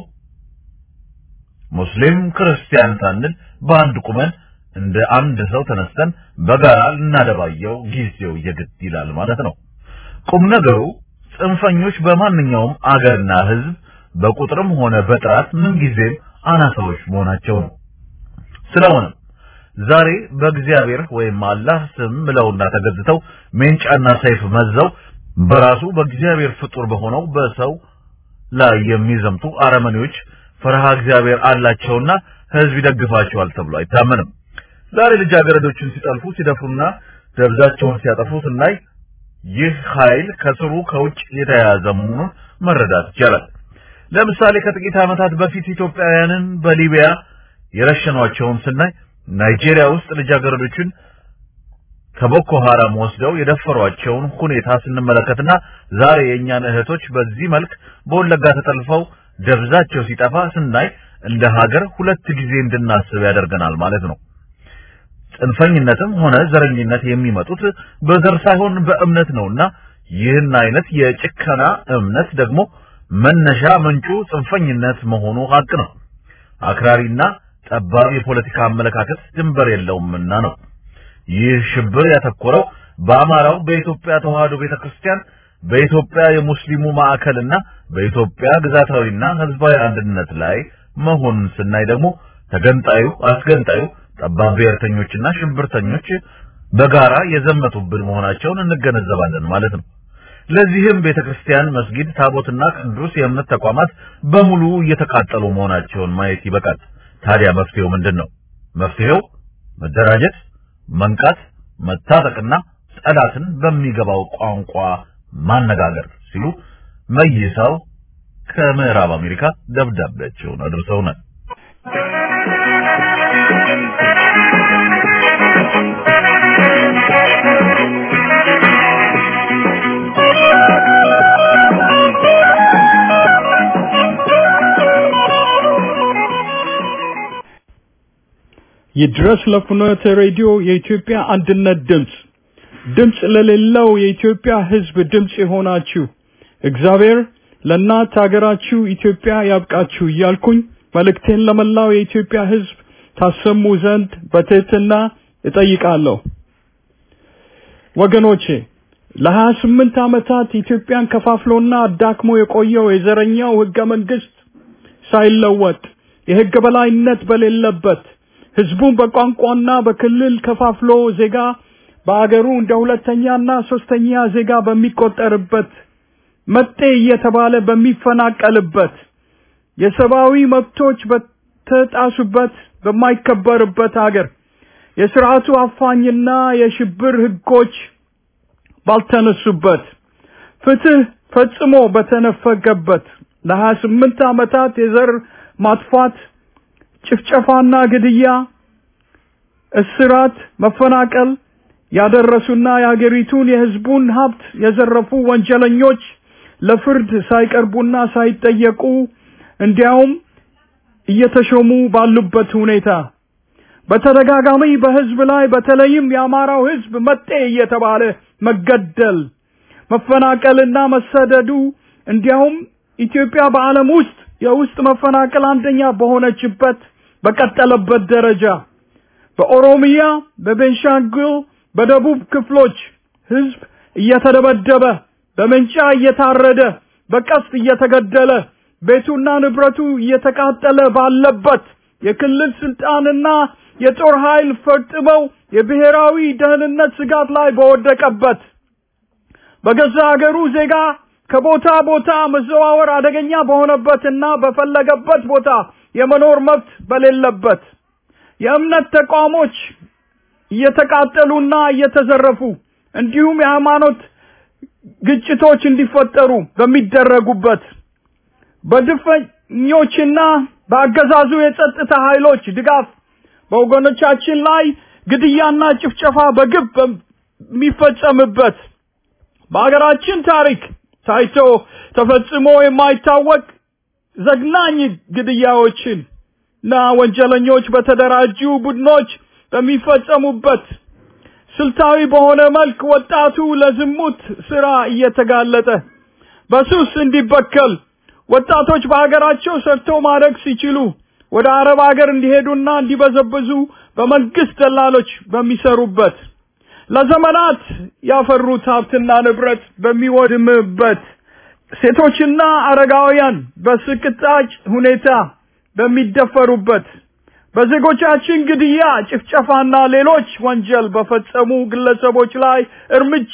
[SPEAKER 3] ሙስሊም ክርስቲያን ሳንል በአንድ ቁመን እንደ አንድ ሰው ተነስተን በጋራ ልናደባየው ጊዜው የግድ ይላል ማለት ነው። ቁም ነገሩ ጽንፈኞች በማንኛውም አገርና ሕዝብ በቁጥርም ሆነ በጥራት ምንጊዜም አናሳዎች መሆናቸው ነው። ስለሆነም ዛሬ በእግዚአብሔር ወይም አላህ ስም ምለውና ተገዝተው ሜንጫና ሰይፍ መዘው በራሱ በእግዚአብሔር ፍጡር በሆነው በሰው ላይ የሚዘምቱ አረመኔዎች ፈርሃ እግዚአብሔር አላቸውና ሕዝብ ይደግፋቸዋል ተብሎ አይታመንም። ዛሬ ልጃገረዶችን ሲጠልፉ ሲደፍሩና ደብዛቸውን ሲያጠፉ ስናይ ይህ ኃይል ከስሩ ከውጭ የተያያዘ መሆኑን መረዳት ይቻላል። ለምሳሌ ከጥቂት ዓመታት በፊት ኢትዮጵያውያንን በሊቢያ የረሸኗቸውን ስናይ ናይጄሪያ ውስጥ ልጃገረዶችን ከቦኮ ሐራም ወስደው የደፈሯቸውን ሁኔታ ስንመለከትና ዛሬ የእኛን እህቶች በዚህ መልክ በወለጋ ተጠልፈው ደብዛቸው ሲጠፋ ስናይ እንደ ሀገር ሁለት ጊዜ እንድናስብ ያደርገናል ማለት ነው። ጽንፈኝነትም ሆነ ዘረኝነት የሚመጡት በዘር ሳይሆን በእምነት ነውና ይህን አይነት የጭከና እምነት ደግሞ መነሻ ምንጩ ጽንፈኝነት መሆኑ ሀቅ ነው። አክራሪና ጠባብ የፖለቲካ አመለካከት ድንበር የለውምና ነው። ይህ ሽብር ያተኮረው በአማራው በኢትዮጵያ ተዋህዶ ቤተክርስቲያን፣ በኢትዮጵያ የሙስሊሙ ማዕከልና በኢትዮጵያ ግዛታዊና ሕዝባዊ አንድነት ላይ መሆኑን ስናይ ደግሞ ተገንጣዩ፣ አስገንጣዩ ጠባብ ብሔርተኞችና ሽብርተኞች በጋራ የዘመቱብን መሆናቸውን እንገነዘባለን ማለት ነው። ለዚህም ቤተክርስቲያን፣ መስጊድ፣ ታቦትና ቅዱስ የእምነት ተቋማት በሙሉ እየተቃጠሉ መሆናቸውን ማየት ይበቃል። ታዲያ መፍትሄው ምንድን ነው? መፍትሄው መደራጀት፣ መንቃት፣ መታጠቅና ጠላትን በሚገባው ቋንቋ ማነጋገር ሲሉ መይሳው ከምዕራብ አሜሪካ ደብዳቤያቸውን አድርሰውናል።
[SPEAKER 4] ይድረስ ለፍኖተ ሬዲዮ የኢትዮጵያ አንድነት ድምፅ ድምፅ ለሌለው የኢትዮጵያ ሕዝብ ድምፅ የሆናችሁ እግዚአብሔር ለእናት ሀገራችሁ ኢትዮጵያ ያብቃችሁ እያልኩኝ መልእክቴን ለመላው የኢትዮጵያ ሕዝብ ታሰሙ ዘንድ በትህትና እጠይቃለሁ። ወገኖቼ ለሀያ ስምንት ዓመታት ኢትዮጵያን ከፋፍሎና አዳክሞ የቆየው የዘረኛው ህገ መንግስት ሳይለወጥ የህግ በላይነት በሌለበት ህዝቡን በቋንቋና በክልል ከፋፍሎ ዜጋ በአገሩ እንደ ሁለተኛና ሶስተኛ ዜጋ በሚቆጠርበት መጤ እየተባለ በሚፈናቀልበት የሰብአዊ መብቶች በተጣሱበት በማይከበርበት አገር የስርዓቱ አፋኝና የሽብር ህጎች ባልተነሱበት ፍትህ ፈጽሞ በተነፈገበት ለሀያ ስምንት ዓመታት የዘር ማጥፋት ጭፍጨፋና ግድያ፣ እስራት፣ መፈናቀል ያደረሱና የሀገሪቱን የህዝቡን ሀብት የዘረፉ ወንጀለኞች ለፍርድ ሳይቀርቡና ሳይጠየቁ እንዲያውም እየተሾሙ ባሉበት ሁኔታ በተደጋጋሚ በህዝብ ላይ በተለይም የአማራው ህዝብ መጤ እየተባለ መገደል፣ መፈናቀልና መሰደዱ እንዲያውም ኢትዮጵያ በዓለም ውስጥ የውስጥ መፈናቀል አንደኛ በሆነችበት በቀጠለበት ደረጃ በኦሮሚያ፣ በቤንሻንጉል፣ በደቡብ ክፍሎች ህዝብ እየተደበደበ በመንጫ እየታረደ በቀስት እየተገደለ ቤቱና ንብረቱ እየተቃጠለ ባለበት የክልል ስልጣንና የጦር ኃይል ፈጥመው የብሔራዊ ደህንነት ስጋት ላይ በወደቀበት በገዛ ሀገሩ ዜጋ ከቦታ ቦታ መዘዋወር አደገኛ በሆነበትና በፈለገበት ቦታ የመኖር መብት በሌለበት የእምነት ተቋሞች እየተቃጠሉና እየተዘረፉ እንዲሁም የሃይማኖት ግጭቶች እንዲፈጠሩ በሚደረጉበት በድፈኞችና በአገዛዙ የጸጥታ ኃይሎች ድጋፍ በወገኖቻችን ላይ ግድያና ጭፍጨፋ በግብ በሚፈጸምበት በሀገራችን ታሪክ ታይቶ ተፈጽሞ የማይታወቅ ዘግናኝ ግድያዎችን እና ወንጀለኞች በተደራጁ ቡድኖች በሚፈጸሙበት ስልታዊ በሆነ መልክ ወጣቱ ለዝሙት ስራ እየተጋለጠ በሱስ እንዲበከል ወጣቶች በሀገራቸው ሰርተው ማደግ ሲችሉ ወደ አረብ ሀገር እንዲሄዱና እንዲበዘብዙ በመንግስት ደላሎች በሚሰሩበት ለዘመናት ያፈሩት ሀብትና ንብረት በሚወድምበት ሴቶችና አረጋውያን በስቅጣጭ ሁኔታ በሚደፈሩበት በዜጎቻችን ግድያ፣ ጭፍጨፋና ሌሎች ወንጀል በፈጸሙ ግለሰቦች ላይ እርምጃ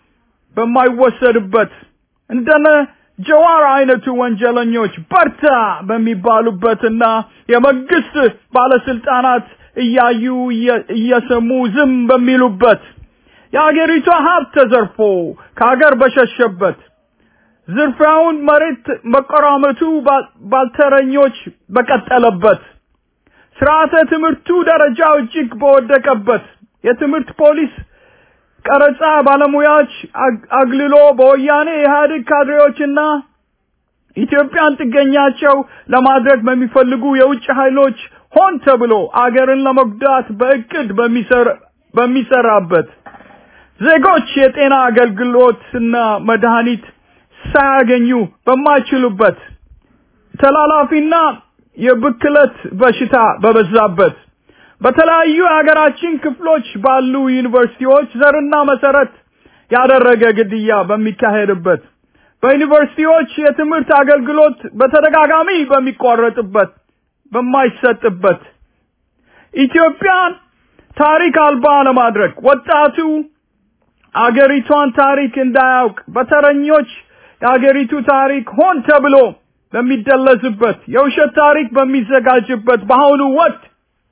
[SPEAKER 4] በማይወሰድበት እንደነ ጀዋር አይነቱ ወንጀለኞች በርታ በሚባሉበትና የመንግስት ባለስልጣናት እያዩ እየሰሙ ዝም በሚሉበት የአገሪቷ ሀብት ተዘርፎ ከሀገር በሸሸበት ዝርፊያውን መሬት መቆራመቱ ባልተረኞች በቀጠለበት ስርዓተ ትምህርቱ ደረጃው እጅግ በወደቀበት የትምህርት ፖሊስ ቀረጻ ባለሙያዎች አግልሎ በወያኔ ኢህአዴግ ካድሬዎችና ኢትዮጵያን ጥገኛቸው ለማድረግ በሚፈልጉ የውጭ ኃይሎች ሆን ተብሎ አገርን ለመጉዳት በእቅድ በሚሰራበት ዜጎች የጤና አገልግሎትና መድኃኒት ሳያገኙ በማይችሉበት ተላላፊና የብክለት በሽታ በበዛበት በተለያዩ የሀገራችን ክፍሎች ባሉ ዩኒቨርሲቲዎች ዘርና መሰረት ያደረገ ግድያ በሚካሄድበት በዩኒቨርሲቲዎች የትምህርት አገልግሎት በተደጋጋሚ በሚቋረጥበት በማይሰጥበት ኢትዮጵያን ታሪክ አልባ ለማድረግ ወጣቱ አገሪቷን ታሪክ እንዳያውቅ በተረኞች የአገሪቱ ታሪክ ሆን ተብሎ በሚደለዝበት የውሸት ታሪክ በሚዘጋጅበት በአሁኑ ወቅት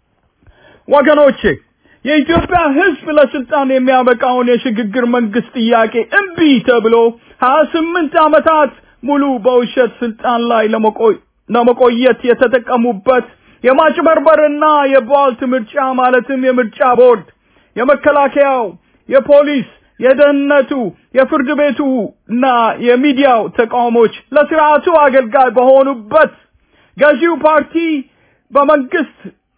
[SPEAKER 4] ወገኖቼ የኢትዮጵያ ሕዝብ ለስልጣን የሚያበቃውን የሽግግር መንግስት ጥያቄ እምቢ ተብሎ ሀያ ስምንት ዓመታት ሙሉ በውሸት ስልጣን ላይ ለመቆየት የተጠቀሙበት የማጭበርበርና የቧልት ምርጫ ማለትም የምርጫ ቦርድ፣ የመከላከያው፣ የፖሊስ፣ የደህንነቱ፣ የፍርድ ቤቱ እና የሚዲያው ተቃውሞች ለስርዓቱ አገልጋይ በሆኑበት ገዢው ፓርቲ በመንግስት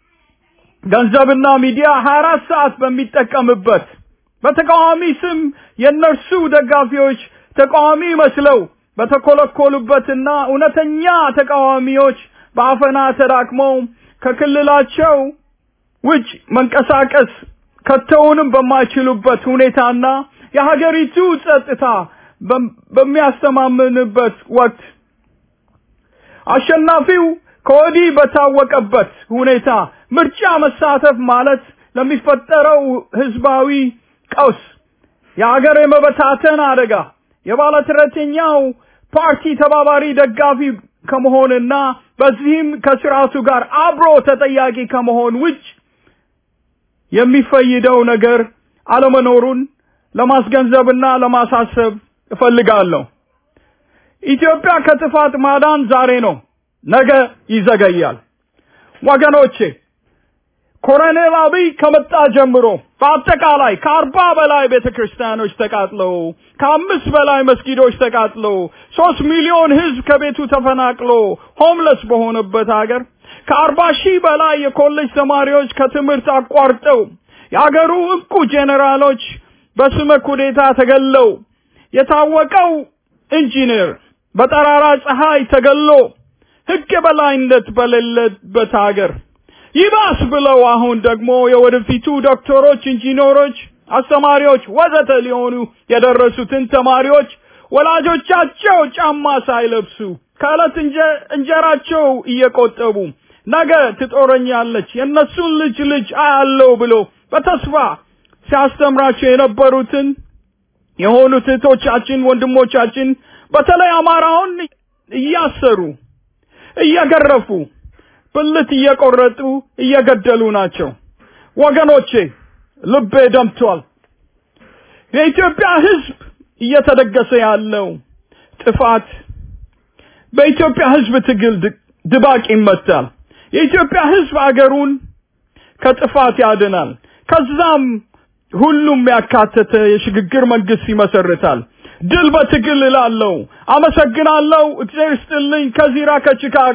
[SPEAKER 4] ገንዘብና ሚዲያ 24 ሰዓት በሚጠቀምበት በተቃዋሚ ስም የእነርሱ ደጋፊዎች ተቃዋሚ መስለው በተኮለኮሉበትና እውነተኛ ተቃዋሚዎች በአፈና ተዳክመው ከክልላቸው ውጭ መንቀሳቀስ ከተውንም በማይችሉበት ሁኔታና የሀገሪቱ ጸጥታ በሚያስተማምንበት ወቅት አሸናፊው ከወዲህ በታወቀበት ሁኔታ ምርጫ መሳተፍ ማለት ለሚፈጠረው ህዝባዊ ቀውስ የሀገር የመበታተን አደጋ የባለተረተኛው ፓርቲ ተባባሪ ደጋፊ ከመሆንና በዚህም ከስርዓቱ ጋር አብሮ ተጠያቂ ከመሆን ውጭ የሚፈይደው ነገር አለመኖሩን ለማስገንዘብና ለማሳሰብ እፈልጋለሁ። ኢትዮጵያ ከጥፋት ማዳን ዛሬ ነው፣ ነገ ይዘገያል። ወገኖቼ ኮሎኔል አብይ ከመጣ ጀምሮ በአጠቃላይ ከአርባ በላይ ቤተክርስቲያኖች ተቃጥለው ከአምስት በላይ መስጊዶች ተቃጥለው ሶስት ሚሊዮን ህዝብ ከቤቱ ተፈናቅሎ ሆምለስ በሆነበት ሀገር ከአርባ ሺህ በላይ የኮሌጅ ተማሪዎች ከትምህርት አቋርጠው የአገሩ እንቁ ጄኔራሎች በስመ ኩዴታ ተገለው የታወቀው ኢንጂነር በጠራራ ፀሐይ ተገሎ ህግ የበላይነት በሌለበት ሀገር ይባስ ብለው አሁን ደግሞ የወደፊቱ ዶክተሮች፣ ኢንጂነሮች፣ አስተማሪዎች ወዘተ ሊሆኑ የደረሱትን ተማሪዎች ወላጆቻቸው ጫማ ሳይለብሱ ከዕለት እንጀራቸው እየቆጠቡ ነገ ትጦረኛለች የእነሱን ልጅ ልጅ አያለው ብሎ በተስፋ ሲያስተምራቸው የነበሩትን የሆኑት እህቶቻችን፣ ወንድሞቻችን በተለይ አማራውን እያሰሩ እየገረፉ ብልት እየቆረጡ እየገደሉ ናቸው። ወገኖቼ ልቤ ደምቷል። የኢትዮጵያ ህዝብ እየተደገሰ ያለው ጥፋት በኢትዮጵያ ህዝብ ትግል ድባቅ ይመታል። የኢትዮጵያ ህዝብ አገሩን ከጥፋት ያድናል። ከዛም ሁሉም ያካተተ የሽግግር መንግስት ይመሰርታል። ድል በትግል እላለሁ። አመሰግናለሁ። እግዚአብሔር ይስጥልኝ። ከዚራ ከቺካጎ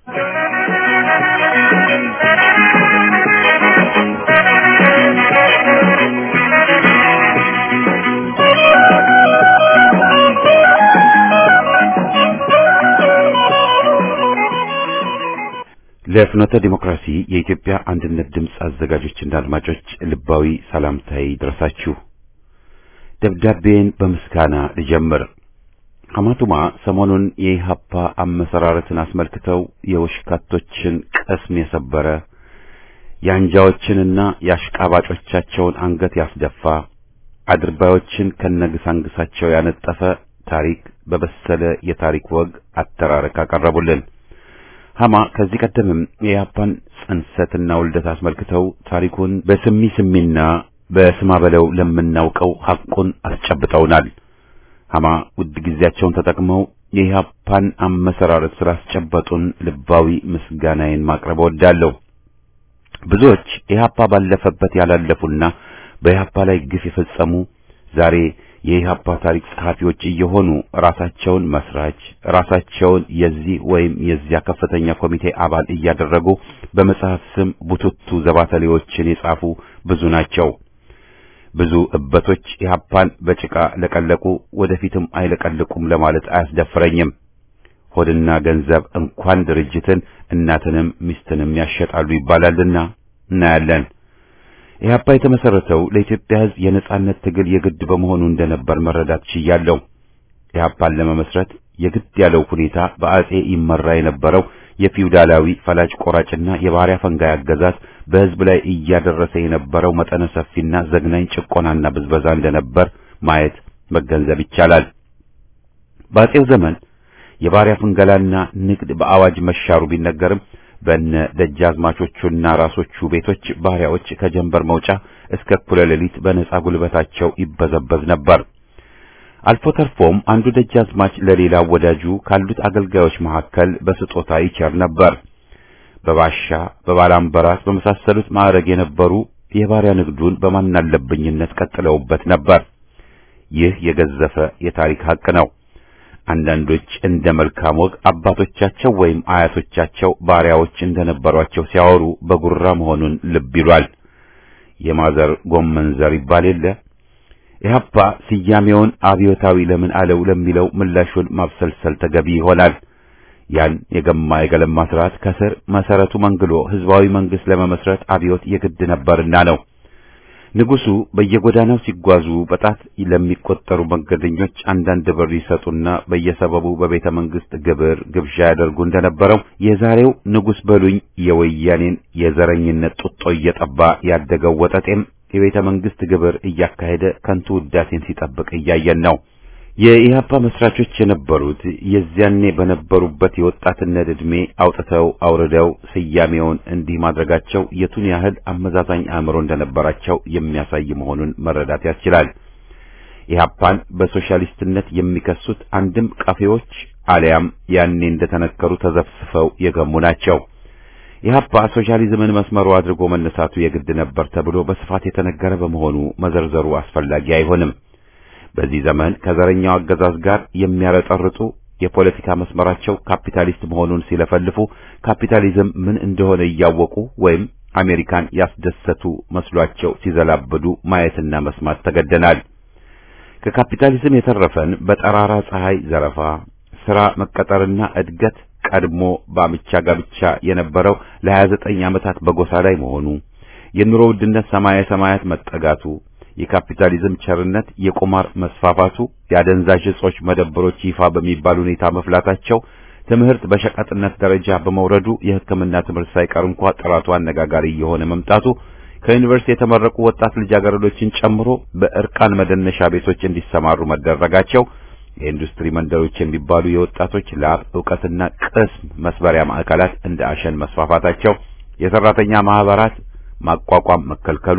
[SPEAKER 1] ለፍኖተ ዲሞክራሲ የኢትዮጵያ አንድነት ድምፅ አዘጋጆችና አድማጮች ልባዊ ሰላምታዬ ይድረሳችሁ። ደብዳቤን በምስጋና ልጀምር። ሐማቱማ ሰሞኑን የኢህአፓ አመሰራረትን አስመልክተው የወሽካቶችን ቅስም የሰበረ የአንጃዎችንና የአሽቃባጮቻቸውን አንገት ያስደፋ አድርባዮችን ከነግሳንግሳቸው ያነጠፈ ታሪክ በበሰለ የታሪክ ወግ አተራረክ አቀረቡልን። ሐማ ከዚህ ቀደምም የኢህአፓን ጽንሰትና ውልደት አስመልክተው ታሪኩን በስሚ ስሚና በስማ በለው ለምናውቀው ሐቁን አስጨብጠውናል። ሐማ ውድ ጊዜያቸውን ተጠቅመው የኢህአፓን አመሰራረት ስላስጨበጡን ልባዊ ምስጋናዬን ማቅረብ እወዳለሁ። ብዙዎች ኢህአፓ ባለፈበት ያላለፉና በኢህአፓ ላይ ግፍ የፈጸሙ ዛሬ የኢህአፓ ታሪክ ጸሐፊዎች እየሆኑ ራሳቸውን መስራች ራሳቸውን የዚህ ወይም የዚያ ከፍተኛ ኮሚቴ አባል እያደረጉ በመጽሐፍ ስም ቡቱቱ ዘባተሌዎችን የጻፉ ብዙ ናቸው። ብዙ እበቶች ኢህአፓን በጭቃ ለቀለቁ፣ ወደፊትም አይለቀልቁም ለማለት አያስደፍረኝም። ሆድና ገንዘብ እንኳን ድርጅትን እናትንም ሚስትንም ያሸጣሉ ይባላልና እናያለን። ኢህአፓ የተመሰረተው ለኢትዮጵያ ሕዝብ የነጻነት ትግል የግድ በመሆኑ እንደነበር መረዳት ችያለሁ። ኢህአፓን ለመመስረት የግድ ያለው ሁኔታ በአጼ ይመራ የነበረው የፊውዳላዊ ፈላጭ ቆራጭና የባሪያ ፈንጋይ አገዛዝ በሕዝብ ላይ እያደረሰ የነበረው መጠነ ሰፊና ዘግናኝ ጭቆናና ብዝበዛ እንደነበር ማየት መገንዘብ ይቻላል። በአጼው ዘመን የባሪያ ፍንገላና ንግድ በአዋጅ መሻሩ ቢነገርም በነ ደጃዝማቾቹና ራሶቹ ቤቶች ባሪያዎች ከጀንበር መውጫ እስከ እኩለ ሌሊት በነጻ ጉልበታቸው ይበዘበዝ ነበር። አልፎ ተርፎም አንዱ ደጃዝማች ለሌላው ወዳጁ ካሉት አገልጋዮች መካከል በስጦታ ይቸር ነበር። በባሻ በባላምበራስ በመሳሰሉት ማዕረግ የነበሩ የባሪያ ንግዱን በማናለብኝነት ቀጥለውበት ነበር። ይህ የገዘፈ የታሪክ ሀቅ ነው። አንዳንዶች እንደ መልካም ወግ አባቶቻቸው ወይም አያቶቻቸው ባሪያዎች እንደነበሯቸው ሲያወሩ በጉራ መሆኑን ልብ ይሏል። የማዘር ጎመን ዘር ይባል የለ። ኢህአፓ ስያሜውን አብዮታዊ ለምን አለው ለሚለው ምላሹን ማብሰልሰል ተገቢ ይሆናል። ያን የገማ የገለማ ስርዓት ከስር መሰረቱ መንግሎ ህዝባዊ መንግስት ለመመስረት አብዮት የግድ ነበርና ነው። ንጉሱ በየጎዳናው ሲጓዙ በጣት ለሚቆጠሩ መንገደኞች አንዳንድ ብር ይሰጡና በየሰበቡ በቤተ መንግስት ግብር ግብዣ ያደርጉ እንደነበረው የዛሬው ንጉስ በሉኝ የወያኔን የዘረኝነት ጡጦ እየጠባ ያደገው ወጠጤም የቤተ መንግስት ግብር እያካሄደ ከንቱ ውዳሴን ሲጠብቅ እያየን ነው። የኢህአፓ መስራቾች የነበሩት የዚያኔ በነበሩበት የወጣትነት ዕድሜ አውጥተው አውርደው ስያሜውን እንዲህ ማድረጋቸው የቱን ያህል አመዛዛኝ አእምሮ እንደነበራቸው የሚያሳይ መሆኑን መረዳት ያስችላል። ኢህአፓን በሶሻሊስትነት የሚከሱት አንድም ቀፌዎች አሊያም ያኔ እንደተነከሩ ተዘፍስፈው የገሙ ናቸው። ኢህአፓ ሶሻሊዝምን መስመሩ አድርጎ መነሳቱ የግድ ነበር ተብሎ በስፋት የተነገረ በመሆኑ መዘርዘሩ አስፈላጊ አይሆንም። በዚህ ዘመን ከዘረኛው አገዛዝ ጋር የሚያረጠርጡ የፖለቲካ መስመራቸው ካፒታሊስት መሆኑን ሲለፈልፉ ካፒታሊዝም ምን እንደሆነ እያወቁ ወይም አሜሪካን ያስደሰቱ መስሏቸው ሲዘላበዱ ማየትና መስማት ተገደናል። ከካፒታሊዝም የተረፈን በጠራራ ፀሐይ ዘረፋ፣ ስራ መቀጠርና እድገት ቀድሞ በአምቻ ጋብቻ የነበረው ለ29 ዓመታት በጎሳ ላይ መሆኑ፣ የኑሮ ውድነት ሰማየ ሰማያት መጠጋቱ፣ የካፒታሊዝም ቸርነት የቁማር መስፋፋቱ፣ የአደንዛዥ እጾች መደብሮች ይፋ በሚባል ሁኔታ መፍላታቸው፣ ትምህርት በሸቀጥነት ደረጃ በመውረዱ የሕክምና ትምህርት ሳይቀር እንኳ ጥራቱ አነጋጋሪ እየሆነ መምጣቱ፣ ከዩኒቨርሲቲ የተመረቁ ወጣት ልጃገረዶችን ጨምሮ በእርቃን መደነሻ ቤቶች እንዲሰማሩ መደረጋቸው የኢንዱስትሪ መንደሮች የሚባሉ የወጣቶች ላብ ዕውቀትና ቅስም መስበሪያ ማዕከላት እንደ አሸን መስፋፋታቸው፣ የሰራተኛ ማህበራት ማቋቋም መከልከሉ፣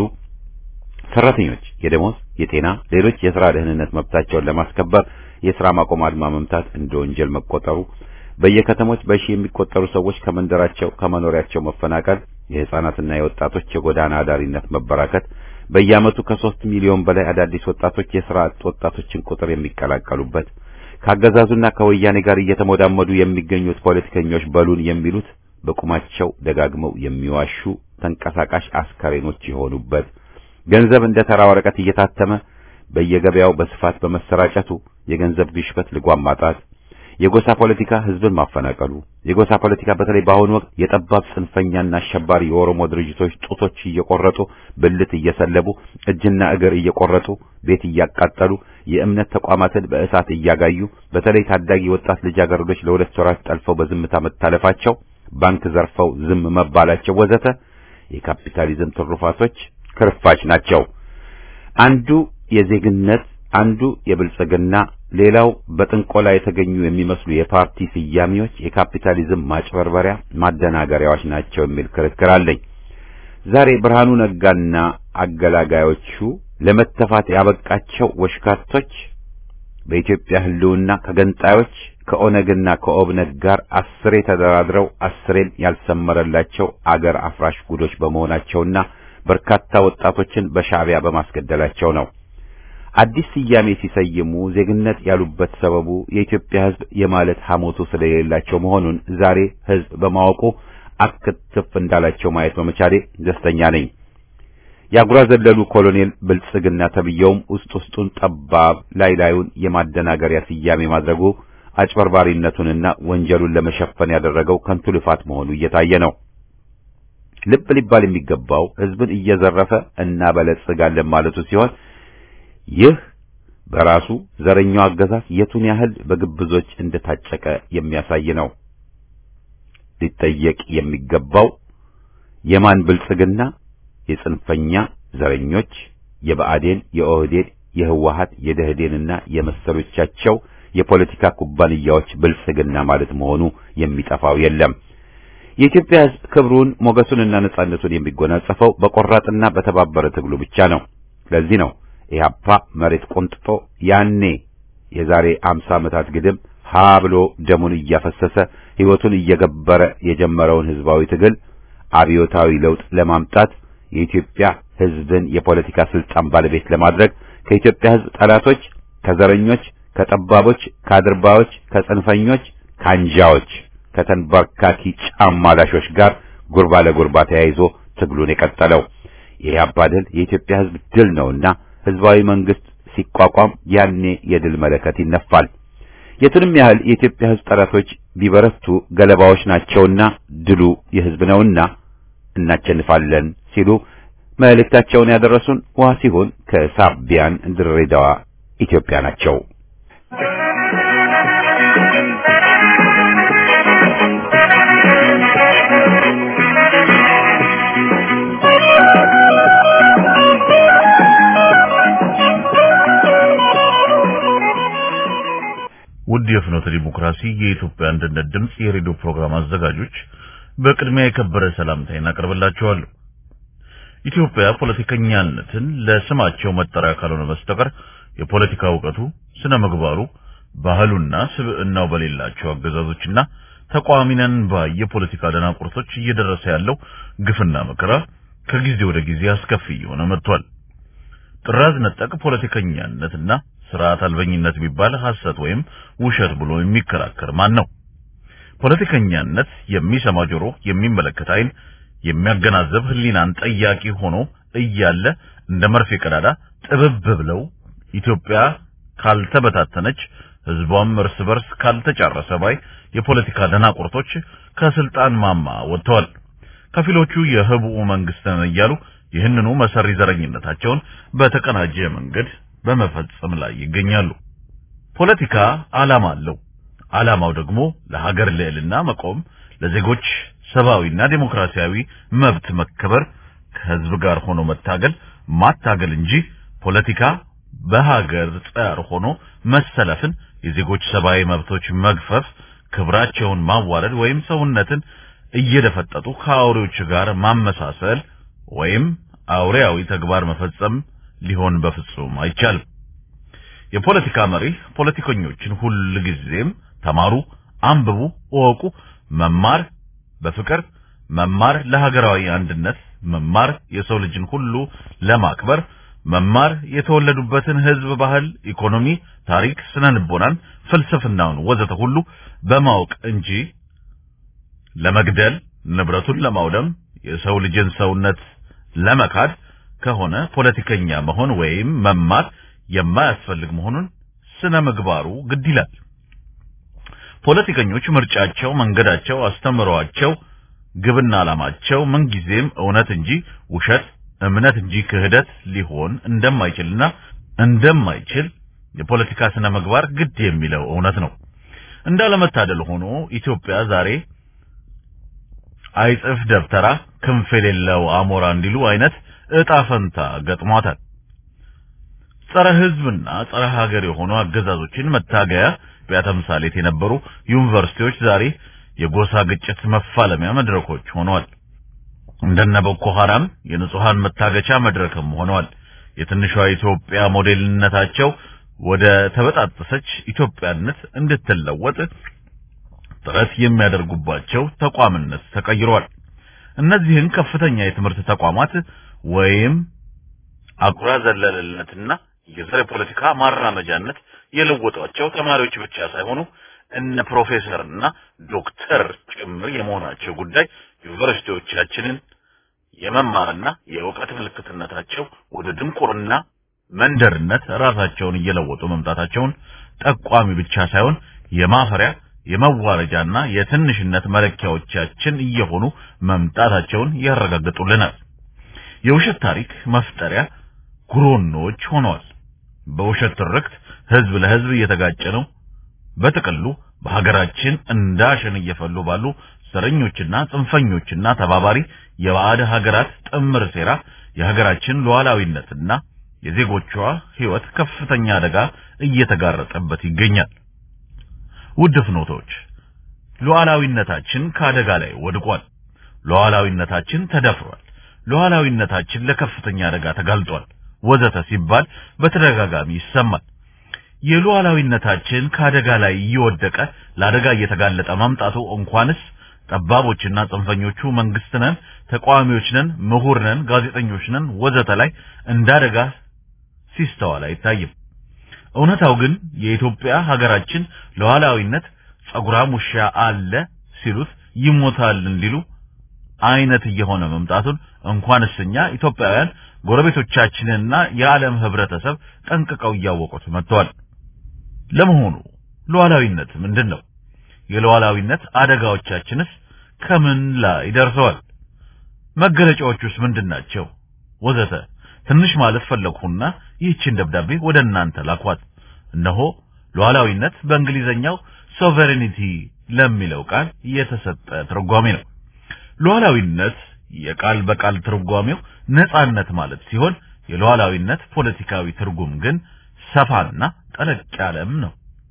[SPEAKER 1] ሰራተኞች የደሞዝ፣ የጤና፣ ሌሎች የሥራ ደህንነት መብታቸውን ለማስከበር የሥራ ማቆም አድማ መምታት እንደ ወንጀል መቆጠሩ፣ በየከተሞች በሺ የሚቆጠሩ ሰዎች ከመንደራቸው ከመኖሪያቸው መፈናቀል፣ የሕፃናትና የወጣቶች የጎዳና አዳሪነት መበራከት በየዓመቱ ከሦስት ሚሊዮን በላይ አዳዲስ ወጣቶች የሥራ አጥ ወጣቶችን ቁጥር የሚቀላቀሉበት ከአገዛዙና ከወያኔ ጋር እየተሞዳመዱ የሚገኙት ፖለቲከኞች በሉን የሚሉት በቁማቸው ደጋግመው የሚዋሹ ተንቀሳቃሽ አስከሬኖች የሆኑበት ገንዘብ እንደ ተራ ወረቀት እየታተመ በየገበያው በስፋት በመሰራጨቱ የገንዘብ ግሽበት ልጓም ማጣት የጎሳ ፖለቲካ ህዝብን ማፈናቀሉ የጎሳ ፖለቲካ በተለይ በአሁኑ ወቅት የጠባብ ጽንፈኛና አሸባሪ የኦሮሞ ድርጅቶች ጡቶች እየቆረጡ ብልት እየሰለቡ እጅና እግር እየቆረጡ ቤት እያቃጠሉ የእምነት ተቋማትን በእሳት እያጋዩ በተለይ ታዳጊ ወጣት ልጃገረዶች ለሁለት ወራት ጠልፈው በዝምታ መታለፋቸው ባንክ ዘርፈው ዝም መባላቸው ወዘተ የካፒታሊዝም ትሩፋቶች ክርፋች ናቸው። አንዱ የዜግነት አንዱ የብልጽግና ሌላው በጥንቆላ የተገኙ የሚመስሉ የፓርቲ ስያሜዎች የካፒታሊዝም ማጭበርበሪያ ማደናገሪያዎች ናቸው የሚል ክርክር አለኝ። ዛሬ ብርሃኑ ነጋና አገላጋዮቹ ለመተፋት ያበቃቸው ወሽካቶች በኢትዮጵያ ሕልውና ከገንጣዮች ከኦነግና ከኦብነግ ጋር አስሬ ተደራድረው አስሬም ያልሰመረላቸው አገር አፍራሽ ጉዶች በመሆናቸውና በርካታ ወጣቶችን በሻዕቢያ በማስገደላቸው ነው። አዲስ ስያሜ ሲሰይሙ ዜግነት ያሉበት ሰበቡ የኢትዮጵያ ሕዝብ የማለት ሐሞቱ ስለሌላቸው መሆኑን ዛሬ ሕዝብ በማወቁ አክትፍ እንዳላቸው ማየት በመቻሌ ደስተኛ ነኝ። የአጉራ ዘለሉ ኮሎኔል ብልጽግና ተብየውም ውስጥ ውስጡን ጠባብ ላይ ላዩን የማደናገሪያ ስያሜ ማድረጉ አጭበርባሪነቱንና ወንጀሉን ለመሸፈን ያደረገው ከንቱ ልፋት መሆኑ እየታየ ነው። ልብ ሊባል የሚገባው ሕዝብን እየዘረፈ እናበለጽጋለን ማለቱ ሲሆን ይህ በራሱ ዘረኛው አገዛዝ የቱን ያህል በግብዞች እንደታጨቀ የሚያሳይ ነው። ሊጠየቅ የሚገባው የማን ብልጽግና የጽንፈኛ ዘረኞች የብአዴን፣ የኦህዴድ፣ የህወሀት፣ የደህዴንና የመሰሎቻቸው የፖለቲካ ኩባንያዎች ብልጽግና ማለት መሆኑ የሚጠፋው የለም። የኢትዮጵያ ሕዝብ ክብሩን ሞገሱንና ነጻነቱን የሚጎናጸፈው በቆራጥና በተባበረ ትግሉ ብቻ ነው። ለዚህ ነው ኢህአፓ መሬት ቆንጥጦ ያኔ የዛሬ አምሳ ዓመታት ግድም ሀ ብሎ ደሙን እያፈሰሰ ሕይወቱን እየገበረ የጀመረውን ህዝባዊ ትግል አብዮታዊ ለውጥ ለማምጣት የኢትዮጵያ ሕዝብን የፖለቲካ ስልጣን ባለቤት ለማድረግ ከኢትዮጵያ ሕዝብ ጠላቶች፣ ከዘረኞች፣ ከጠባቦች፣ ከአድርባዮች፣ ከጽንፈኞች፣ ከአንጃዎች፣ ከተንበርካኪ ጫማ ላሾች ጋር ጉርባ ለጉርባ ተያይዞ ትግሉን የቀጠለው የኢህአፓ ድል የኢትዮጵያ ሕዝብ ድል ነውና ህዝባዊ መንግስት ሲቋቋም ያኔ የድል መለከት ይነፋል። የቱንም ያህል የኢትዮጵያ ሕዝብ ጠላቶች ቢበረቱ ገለባዎች ናቸውና ድሉ የህዝብ ነውና እናቸንፋለን ሲሉ መልእክታቸውን ያደረሱን ውሃ ሲሆን ከሳቢያን ድሬዳዋ ኢትዮጵያ ናቸው።
[SPEAKER 3] ውድ የፍኖተ ዲሞክራሲ የኢትዮጵያ አንድነት ድምጽ የሬዲዮ ፕሮግራም አዘጋጆች በቅድሚያ የከበረ ሰላምታዬን አቀርብላችኋለሁ። ኢትዮጵያ ፖለቲከኛነትን ለስማቸው መጠሪያ ካልሆነ በስተቀር የፖለቲካ እውቀቱ፣ ስነ ምግባሩ፣ ባህሉና ስብዕናው በሌላቸው አገዛዞችና ተቃዋሚ ነን ባይ የፖለቲካ ደናቁርቶች እየደረሰ ያለው ግፍና መከራ ከጊዜ ወደ ጊዜ አስከፊ እየሆነ መጥቷል። ጥራዝ ነጠቅ ፖለቲከኛነትና ስርዓት አልበኝነት ቢባል ሐሰት ወይም ውሸት ብሎ የሚከራከር ማን ነው? ፖለቲከኛነት የሚሰማ ጆሮ፣ የሚመለከት ዓይን፣ የሚያገናዘብ ሕሊናን ጠያቂ ሆኖ እያለ እንደ መርፌ ቀዳዳ ጥብብ ብለው ኢትዮጵያ ካልተበታተነች ህዝቧም እርስ በርስ ካልተጫረሰ ባይ የፖለቲካ ደናቁርቶች ከስልጣን ማማ ወጥተዋል። ከፊሎቹ የህቡዕ መንግስት ነን እያሉ ይህንኑ መሰሪ ዘረኝነታቸውን በተቀናጀ መንገድ በመፈጸም ላይ ይገኛሉ። ፖለቲካ ዓላማ አለው። ዓላማው ደግሞ ለሀገር ልዕልና መቆም፣ ለዜጎች ሰብአዊና ዴሞክራሲያዊ መብት መከበር፣ ከህዝብ ጋር ሆኖ መታገል ማታገል እንጂ ፖለቲካ በሀገር ጸር ሆኖ መሰለፍን፣ የዜጎች ሰብአዊ መብቶች መግፈፍ፣ ክብራቸውን ማዋረድ ወይም ሰውነትን እየደፈጠጡ ከአውሬዎች ጋር ማመሳሰል ወይም አውሬያዊ ተግባር መፈጸም ሊሆን በፍጹም አይቻልም። የፖለቲካ መሪ ፖለቲከኞችን ሁል ጊዜም ተማሩ፣ አንብቡ፣ እወቁ፣ መማር በፍቅር መማር ለሀገራዊ አንድነት መማር የሰው ልጅን ሁሉ ለማክበር መማር የተወለዱበትን ህዝብ ባህል፣ ኢኮኖሚ፣ ታሪክ፣ ስነ ልቦናን፣ ፍልስፍናውን ወዘተ ሁሉ በማወቅ እንጂ ለመግደል ንብረቱን ለማውደም የሰው ልጅን ሰውነት ለመካድ ከሆነ ፖለቲከኛ መሆን ወይም መማር የማያስፈልግ መሆኑን ስነ ምግባሩ ግድ ይላል። ፖለቲከኞች ምርጫቸው፣ መንገዳቸው፣ አስተምሯቸው፣ ግብና ዓላማቸው ምንጊዜም እውነት እንጂ ውሸት፣ እምነት እንጂ ክህደት ሊሆን እንደማይችልና እንደማይችል የፖለቲካ ስነ ምግባር ግድ የሚለው እውነት ነው። እንዳለመታደል ሆኖ ኢትዮጵያ ዛሬ አይጽፍ ደብተራ ክንፍ የሌለው አሞራ እንዲሉ አይነት እጣ ፈንታ ገጥሟታል። ጸረ ሕዝብና ጸረ ሀገር የሆኑ አገዛዞችን መታገያ ተምሳሌት የነበሩ ዩኒቨርሲቲዎች ዛሬ የጎሳ ግጭት መፋለሚያ መድረኮች ሆነዋል። እንደነ ቦኮ ሐራም የንጹሃን መታገቻ መድረክም ሆነዋል። የትንሿ ኢትዮጵያ ሞዴልነታቸው ወደ ተበጣጠሰች ኢትዮጵያነት እንድትለወጥ ጥረት የሚያደርጉባቸው ተቋምነት ተቀይሯል። እነዚህን ከፍተኛ የትምህርት ተቋማት ወይም አጉራ ዘለልነትና የዘር ፖለቲካ ማራመጃነት የለወጧቸው ተማሪዎች ብቻ ሳይሆኑ እነ ፕሮፌሰርና ዶክተር ጭምር የመሆናቸው ጉዳይ ዩኒቨርሲቲዎቻችንን የመማርና የእውቀት ምልክትነታቸው ወደ ድንቁርና መንደርነት ራሳቸውን እየለወጡ መምጣታቸውን ጠቋሚ ብቻ ሳይሆን የማፈሪያ የመዋረጃና የትንሽነት መለኪያዎቻችን እየሆኑ መምጣታቸውን ያረጋግጡልናል። የውሸት ታሪክ መፍጠሪያ ጉሮኖች ሆነዋል። በውሸት ትርክት ህዝብ ለህዝብ እየተጋጨ ነው። በጥቅሉ በሀገራችን እንዳሸን እየፈሉ ባሉ ዘረኞችና ጽንፈኞችና ተባባሪ የባዕድ ሀገራት ጥምር ሴራ የሀገራችን ሉዓላዊነትና የዜጎቿ ህይወት ከፍተኛ አደጋ እየተጋረጠበት ይገኛል። ውድ ፍኖቶች፣ ሉዓላዊነታችን ከአደጋ ላይ ወድቋል። ሉዓላዊነታችን ተደፍሯል። ሉዓላዊነታችን ለከፍተኛ አደጋ ተጋልጧል ወዘተ ሲባል በተደጋጋሚ ይሰማል። የሉዓላዊነታችን ከአደጋ ላይ እየወደቀ ለአደጋ እየተጋለጠ መምጣቱ እንኳንስ ጠባቦችና ጽንፈኞቹ መንግስት ነን፣ ተቃዋሚዎች ነን፣ ምሁር ነን፣ ጋዜጠኞች ነን ወዘተ ላይ እንደ አደጋ ሲስተዋል አይታይም። እውነታው ግን የኢትዮጵያ ሀገራችን ሉዓላዊነት ጸጉራም ውሻ አለ ሲሉት ይሞታል እንዲሉ አይነት እየሆነ መምጣቱን እንኳንስ እኛ ኢትዮጵያውያን ጎረቤቶቻችንና የዓለም ህብረተሰብ ጠንቅቀው እያወቁት መጥተዋል። ለመሆኑ ሉዓላዊነት ምንድን ነው? የሉዓላዊነት አደጋዎቻችንስ ከምን ላይ ደርሰዋል? መገለጫዎቹስ ምንድን ናቸው? ወዘተ ትንሽ ማለት ፈለግሁና ይህችን ደብዳቤ ወደ እናንተ ላኳት። እነሆ ሉዓላዊነት በእንግሊዘኛው ሶቨሬኒቲ ለሚለው ቃል የተሰጠ ትርጓሜ ነው። ሉዓላዊነት የቃል በቃል ትርጓሜው ነጻነት ማለት ሲሆን የሉዓላዊነት ፖለቲካዊ ትርጉም ግን ሰፋና ጠለቅ ያለም ነው።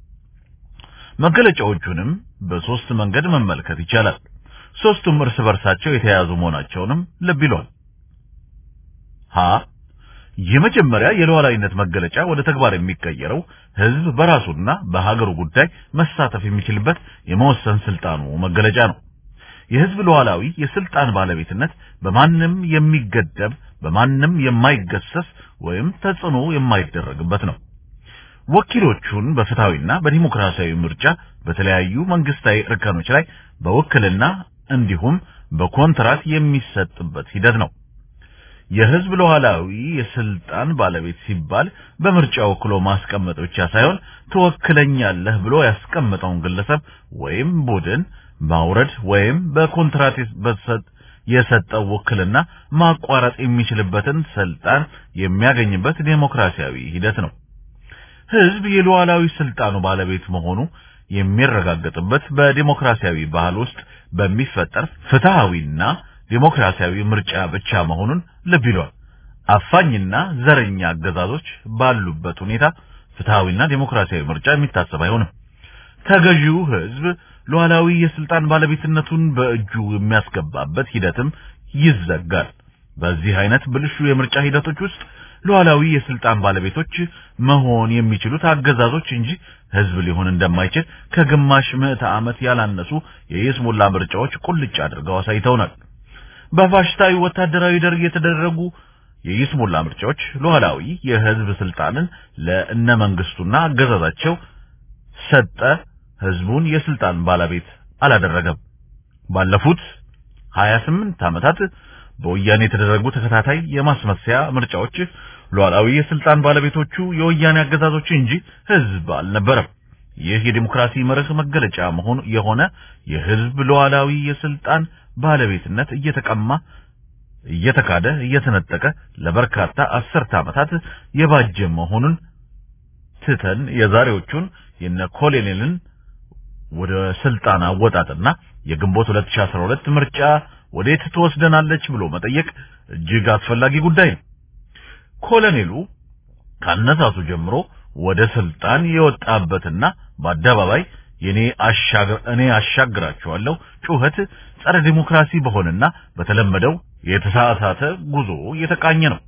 [SPEAKER 3] መገለጫዎቹንም በሶስት መንገድ መመልከት ይቻላል። ሶስቱም እርስ በርሳቸው የተያያዙ መሆናቸውንም ልብ ይሏል። ሀ የመጀመሪያ የሉዓላዊነት መገለጫ ወደ ተግባር የሚቀየረው ህዝብ በራሱና በሀገሩ ጉዳይ መሳተፍ የሚችልበት የመወሰን ስልጣኑ መገለጫ ነው። የህዝብ ሉዓላዊ የስልጣን ባለቤትነት በማንም የሚገደብ በማንም የማይገሰስ ወይም ተጽዕኖ የማይደረግበት ነው። ወኪሎቹን በፍትሃዊና በዲሞክራሲያዊ ምርጫ በተለያዩ መንግስታዊ እርከኖች ላይ በውክልና እንዲሁም በኮንትራት የሚሰጥበት ሂደት ነው። የህዝብ ሉዓላዊ የስልጣን ባለቤት ሲባል በምርጫ ወክሎ ማስቀመጥ ብቻ ሳይሆን ትወክለኛለህ ብሎ ያስቀመጠውን ግለሰብ ወይም ቡድን ማውረድ ወይም በኮንትራት የሰጠው ውክልና ማቋረጥ የሚችልበትን ስልጣን የሚያገኝበት ዴሞክራሲያዊ ሂደት ነው። ህዝብ የሉዓላዊ ስልጣኑ ባለቤት መሆኑ የሚረጋገጥበት በዲሞክራሲያዊ ባህል ውስጥ በሚፈጠር ፍትሃዊና ዲሞክራሲያዊ ምርጫ ብቻ መሆኑን ልብ ይሏል። አፋኝና ዘረኛ አገዛዞች ባሉበት ሁኔታ ፍትሃዊና ዲሞክራሲያዊ ምርጫ የሚታሰብ አይሆንም። ተገዢው ህዝብ ሉዓላዊ የስልጣን ባለቤትነቱን በእጁ የሚያስገባበት ሂደትም ይዘጋል። በዚህ አይነት ብልሹ የምርጫ ሂደቶች ውስጥ ሉዓላዊ የስልጣን ባለቤቶች መሆን የሚችሉት አገዛዞች እንጂ ህዝብ ሊሆን እንደማይችል ከግማሽ ምዕተ ዓመት ያላነሱ የይስሙላ ምርጫዎች ቁልጭ አድርገው አሳይተውናል። በፋሽስታዊ ወታደራዊ ደርግ የተደረጉ የይስሙላ ምርጫዎች ሉዓላዊ የህዝብ ስልጣንን ለእነ መንግስቱና አገዛዛቸው ሰጠ፣ ህዝቡን የስልጣን ባለቤት አላደረገም። ባለፉት 28 ዓመታት በወያኔ የተደረጉ ተከታታይ የማስመሰያ ምርጫዎች ሉዓላዊ የስልጣን ባለቤቶቹ የወያኔ አገዛዞች እንጂ ህዝብ አልነበረም። ይህ የዲሞክራሲ መርህ መገለጫ መሆኑ የሆነ የህዝብ ሉዓላዊ የስልጣን ባለቤትነት እየተቀማ እየተካደ እየተነጠቀ ለበርካታ አስርተ ዓመታት የባጀ መሆኑን ትተን የዛሬዎቹን የነ ኮሎኔልን ወደ ስልጣን አወጣጥና የግንቦት 2012 ምርጫ ወዴት ትወስደናለች ብሎ መጠየቅ እጅግ አስፈላጊ ጉዳይ ነው። ኮሎኔሉ ካነሳሱ ጀምሮ ወደ ስልጣን የወጣበትና በአደባባይ የኔ አሻግር እኔ አሻግራቸዋለሁ ጩኸት ጸረ ዲሞክራሲ በሆነና በተለመደው የተሳሳተ ጉዞ የተቃኘ ነው።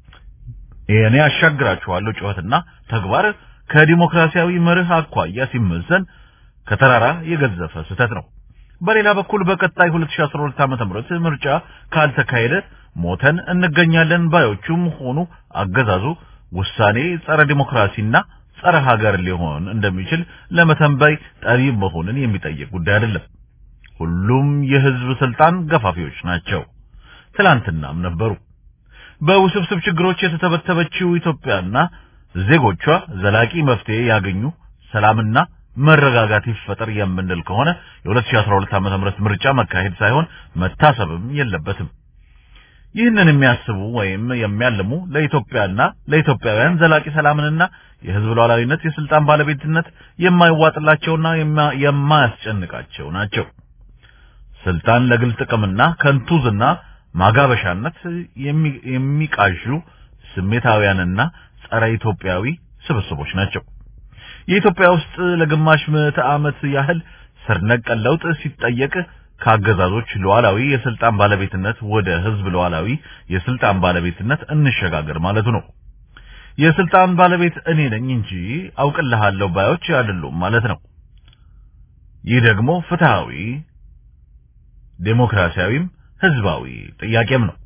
[SPEAKER 3] የኔ አሻግራቸዋለሁ ጩኸትና ተግባር ከዲሞክራሲያዊ መርህ አኳያ ሲመዘን ከተራራ የገዘፈ ስህተት ነው። በሌላ በኩል በቀጣይ 2012 ዓመተ ምህረት ምርጫ ካልተካሄደ ሞተን እንገኛለን ባዮቹም ሆኑ አገዛዙ ውሳኔ ጸረ ዲሞክራሲና ጸረ ሀገር ሊሆን እንደሚችል ለመተንበይ ጠቢብ መሆንን የሚጠይቅ ጉዳይ አይደለም። ሁሉም የህዝብ ስልጣን ገፋፊዎች ናቸው። ትላንትናም ነበሩ። በውስብስብ ችግሮች የተተበተበችው ኢትዮጵያና ዜጎቿ ዘላቂ መፍትሄ ያገኙ ሰላምና መረጋጋት ይፈጠር የምንል ከሆነ የ2012 ዓመተ ምህረት ምርጫ መካሄድ ሳይሆን መታሰብም የለበትም። ይህንን የሚያስቡ ወይም የሚያልሙ ለኢትዮጵያና ለኢትዮጵያውያን ዘላቂ ሰላምንና የህዝብ ሉዓላዊነት የስልጣን ባለቤትነት የማይዋጥላቸውና የማያስጨንቃቸው ናቸው። ስልጣን ለግል ጥቅምና ከንቱ ዝና ማጋበሻነት የሚቃዡ ስሜታውያንና ጸረ ኢትዮጵያዊ ስብስቦች ናቸው። የኢትዮጵያ ውስጥ ለግማሽ ምዕተ ዓመት ያህል ስር ነቀል ለውጥ ሲጠየቅ ከአገዛዞች ሉዓላዊ የስልጣን ባለቤትነት ወደ ህዝብ ሉዓላዊ የስልጣን ባለቤትነት እንሸጋገር ማለቱ ነው። የስልጣን ባለቤት እኔ ነኝ እንጂ አውቅልሃለሁ ባዮች አይደሉም ማለት ነው። ይህ ደግሞ ፍትሃዊ፣ ዴሞክራሲያዊም ህዝባዊ ጥያቄም ነው።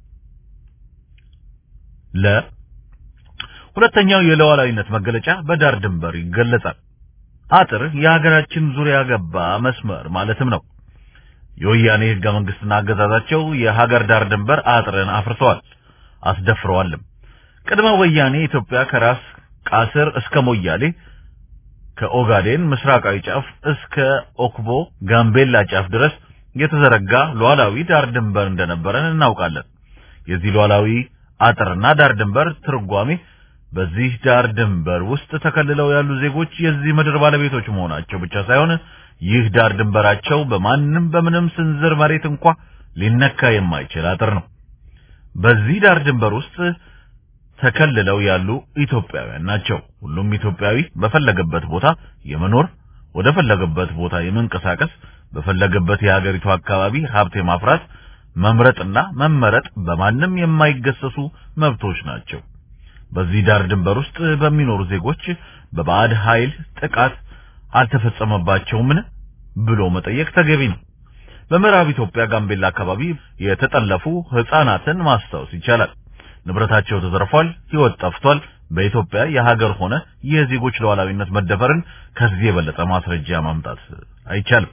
[SPEAKER 3] ለ ሁለተኛው የሉዓላዊነት መገለጫ በዳር ድንበር ይገለጻል። አጥር የሀገራችን ዙሪያ ገባ መስመር ማለትም ነው። የወያኔ ህገ መንግስትና አገዛዛቸው የሀገር ዳር ድንበር አጥርን አፍርሰዋል፣ አስደፍረዋልም። ቅድመ ወያኔ ኢትዮጵያ ከራስ ቃስር እስከ ሞያሌ ከኦጋዴን ምስራቃዊ ጫፍ እስከ ኦክቦ ጋምቤላ ጫፍ ድረስ የተዘረጋ ሉዓላዊ ዳር ድንበር እንደነበረን እናውቃለን። የዚህ ሉዓላዊ አጥርና ዳር ድንበር ትርጓሜ በዚህ ዳር ድንበር ውስጥ ተከልለው ያሉ ዜጎች የዚህ ምድር ባለቤቶች መሆናቸው ብቻ ሳይሆን ይህ ዳር ድንበራቸው በማንም በምንም ስንዝር መሬት እንኳ ሊነካ የማይችል አጥር ነው። በዚህ ዳር ድንበር ውስጥ ተከልለው ያሉ ኢትዮጵያውያን ናቸው። ሁሉም ኢትዮጵያዊ በፈለገበት ቦታ የመኖር ወደ ፈለገበት ቦታ የመንቀሳቀስ በፈለገበት የሀገሪቱ አካባቢ ሀብት የማፍራት መምረጥና መመረጥ በማንም የማይገሰሱ መብቶች ናቸው። በዚህ ዳር ድንበር ውስጥ በሚኖሩ ዜጎች በባዕድ ኃይል ጥቃት አልተፈጸመባቸውምን ብሎ መጠየቅ ተገቢ ነው። በምዕራብ ኢትዮጵያ ጋምቤላ አካባቢ የተጠለፉ ህፃናትን ማስታወስ ይቻላል። ንብረታቸው ተዘርፏል፣ ህይወት ጠፍቷል። በኢትዮጵያ የሀገር ሆነ የዜጎች ሉዓላዊነት መደፈርን ከዚህ የበለጠ ማስረጃ ማምጣት አይቻልም።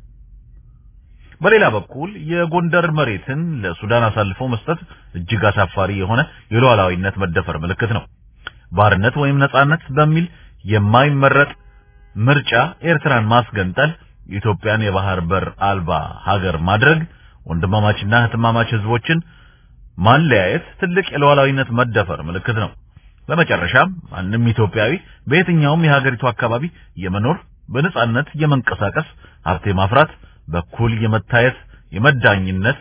[SPEAKER 3] በሌላ በኩል የጎንደር መሬትን ለሱዳን አሳልፎ መስጠት እጅግ አሳፋሪ የሆነ የሉዓላዊነት መደፈር ምልክት ነው። ባርነት ወይም ነጻነት በሚል የማይመረጥ ምርጫ ኤርትራን ማስገንጠል፣ ኢትዮጵያን የባህር በር አልባ ሀገር ማድረግ፣ ወንድማማችና እህትማማች ህዝቦችን ማለያየት ትልቅ የሉዓላዊነት መደፈር ምልክት ነው። በመጨረሻም ማንም ኢትዮጵያዊ በየትኛውም የሀገሪቱ አካባቢ የመኖር በነጻነት የመንቀሳቀስ ሀብት የማፍራት በኩል የመታየት የመዳኝነት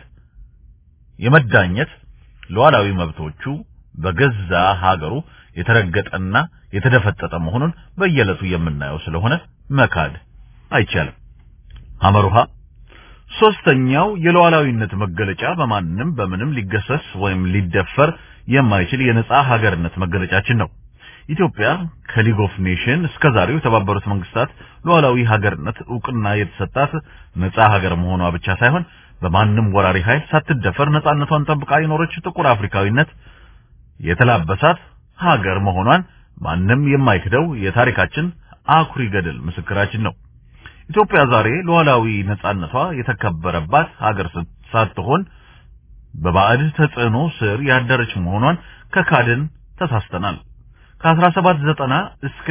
[SPEAKER 3] የመዳኘት ሉዓላዊ መብቶቹ በገዛ ሀገሩ የተረገጠና የተደፈጠጠ መሆኑን በየዕለቱ የምናየው ስለሆነ መካድ አይቻልም። አመሩሃ ሶስተኛው የሉዓላዊነት መገለጫ በማንም በምንም ሊገሰስ ወይም ሊደፈር የማይችል የነጻ ሀገርነት መገለጫችን ነው። ኢትዮጵያ ከሊግ ኦፍ ኔሽን እስከ ዛሬው የተባበሩት መንግስታት ሉዓላዊ ሀገርነት እውቅና የተሰጣት ነጻ ሀገር መሆኗ ብቻ ሳይሆን በማንም ወራሪ ኃይል ሳትደፈር ነጻነቷን ጠብቃ የኖረች ጥቁር አፍሪካዊነት የተላበሳት ሀገር መሆኗን ማንም የማይክደው የታሪካችን አኩሪ ገድል ምስክራችን ነው። ኢትዮጵያ ዛሬ ሉዓላዊ ነጻነቷ የተከበረባት ሀገር ሳትሆን በባዕድ ተጽዕኖ ስር ያደረች መሆኗን ከካድን ተሳስተናል። ከ1790 እስከ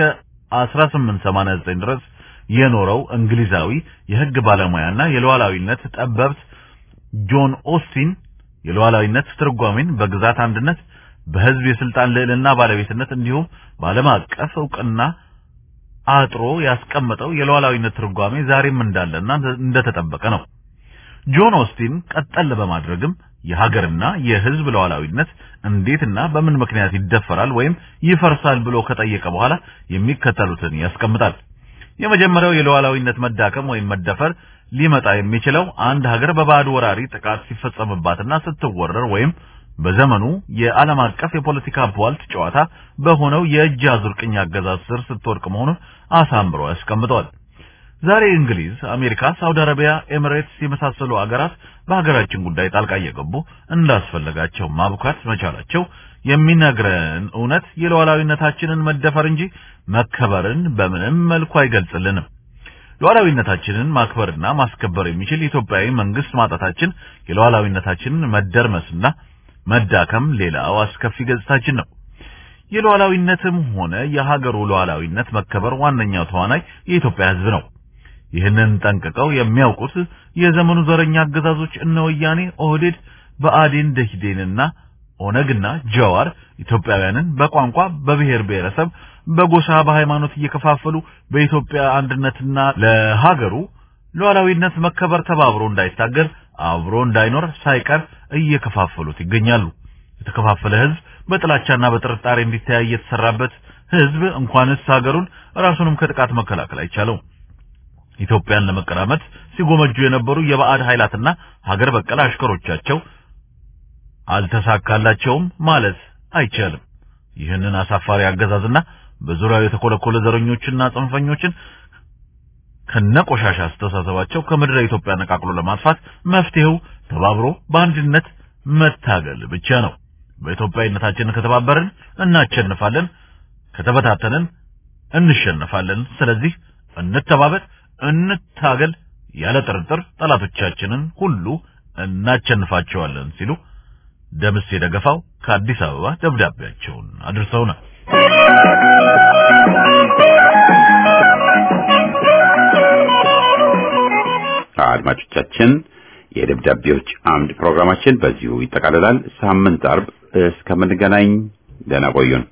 [SPEAKER 3] 1889 ድረስ የኖረው እንግሊዛዊ የሕግ ባለሙያና የሉዓላዊነት ጠበብት ጆን ኦስቲን የሉዓላዊነት ትርጓሜን በግዛት አንድነት፣ በሕዝብ የስልጣን ልዕልና ባለቤትነት እንዲሁም በዓለም አቀፍ እውቅና አጥሮ ያስቀመጠው የሉዓላዊነት ትርጓሜ ዛሬም እንዳለና እንደተጠበቀ ነው። ጆን ኦስቲን ቀጠል በማድረግም የሀገርና የሕዝብ ሉዓላዊነት እንዴትና በምን ምክንያት ይደፈራል ወይም ይፈርሳል ብሎ ከጠየቀ በኋላ የሚከተሉትን ያስቀምጣል። የመጀመሪያው የሉዓላዊነት መዳከም ወይም መደፈር ሊመጣ የሚችለው አንድ ሀገር በባዕድ ወራሪ ጥቃት ሲፈጸምባትና ስትወረር ወይም በዘመኑ የዓለም አቀፍ የፖለቲካ ቧልት ጨዋታ በሆነው የእጅ አዙር ቅኝ አገዛዝ ስር ስትወድቅ መሆኑን አሳምሮ ያስቀምጠዋል። ዛሬ እንግሊዝ፣ አሜሪካ፣ ሳውዲ አረቢያ፣ ኤሚሬትስ የመሳሰሉ አገራት በሀገራችን ጉዳይ ጣልቃ እየገቡ እንዳስፈለጋቸው ማብካት መቻላቸው የሚነግረን እውነት የሉዓላዊነታችንን መደፈር እንጂ መከበርን በምንም መልኩ አይገልጽልንም። ሉዓላዊነታችንን ማክበርና ማስከበር የሚችል ኢትዮጵያዊ መንግስት ማጣታችን የሉዓላዊነታችንን መደርመስና መዳከም ሌላው አስከፊ ገጽታችን ነው። የሉዓላዊነትም ሆነ የሀገሩ ሉዓላዊነት መከበር ዋነኛው ተዋናይ የኢትዮጵያ ሕዝብ ነው። ይህንን ጠንቅቀው የሚያውቁት የዘመኑ ዘረኛ አገዛዞች እነ ወያኔ፣ ኦህዴድ፣ ብአዴን፣ ደኢህዴንና ኦነግና ጀዋር ኢትዮጵያውያንን በቋንቋ፣ በብሔር ብሔረሰብ፣ በጎሳ፣ በሃይማኖት እየከፋፈሉ በኢትዮጵያ አንድነትና ለሀገሩ ሉዓላዊነት መከበር ተባብሮ እንዳይታገል አብሮ እንዳይኖር ሳይቀር እየከፋፈሉት ይገኛሉ። የተከፋፈለ ህዝብ በጥላቻና በጥርጣሬ እንዲተያይ የተሰራበት ህዝብ እንኳንስ ሀገሩን ራሱንም ከጥቃት መከላከል አይቻለው። ኢትዮጵያን ለመቀራመት ሲጎመጁ የነበሩ የባዕድ ኃይላትና ሀገር በቀል አሽከሮቻቸው አልተሳካላቸውም ማለት አይቻልም። ይህንን አሳፋሪ አገዛዝና በዙሪያው የተኮለኮለ ዘረኞችና ጽንፈኞችን ከነቆሻሻ አስተሳሰባቸው ከምድረ ኢትዮጵያ ነቃቅሎ ለማጥፋት መፍትሄው ተባብሮ በአንድነት መታገል ብቻ ነው። በኢትዮጵያዊነታችን ከተባበርን እናቸንፋለን፣ ከተበታተንን እንሸነፋለን። ስለዚህ እንተባበር፣ እንታገል። ያለ ጥርጥር ጠላቶቻችንን ሁሉ እናቸንፋቸዋለን ሲሉ ደምስ የደገፋው ከአዲስ አበባ ደብዳቤያቸውን አድርሰውናል።
[SPEAKER 1] አድማጮቻችን የደብዳቤዎች አምድ ፕሮግራማችን በዚሁ ይጠቃልላል። ሳምንት አርብ እስከምንገናኝ ደህና ቆዩን።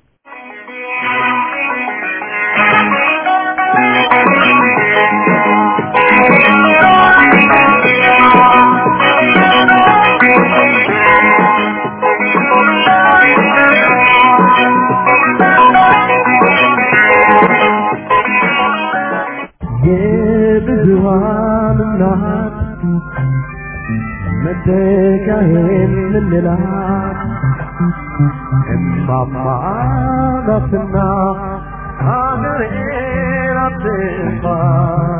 [SPEAKER 5] የብዙሃን እናት መተካሄን ምንላት እማማ ናትና ሀገሬን አትጥፋ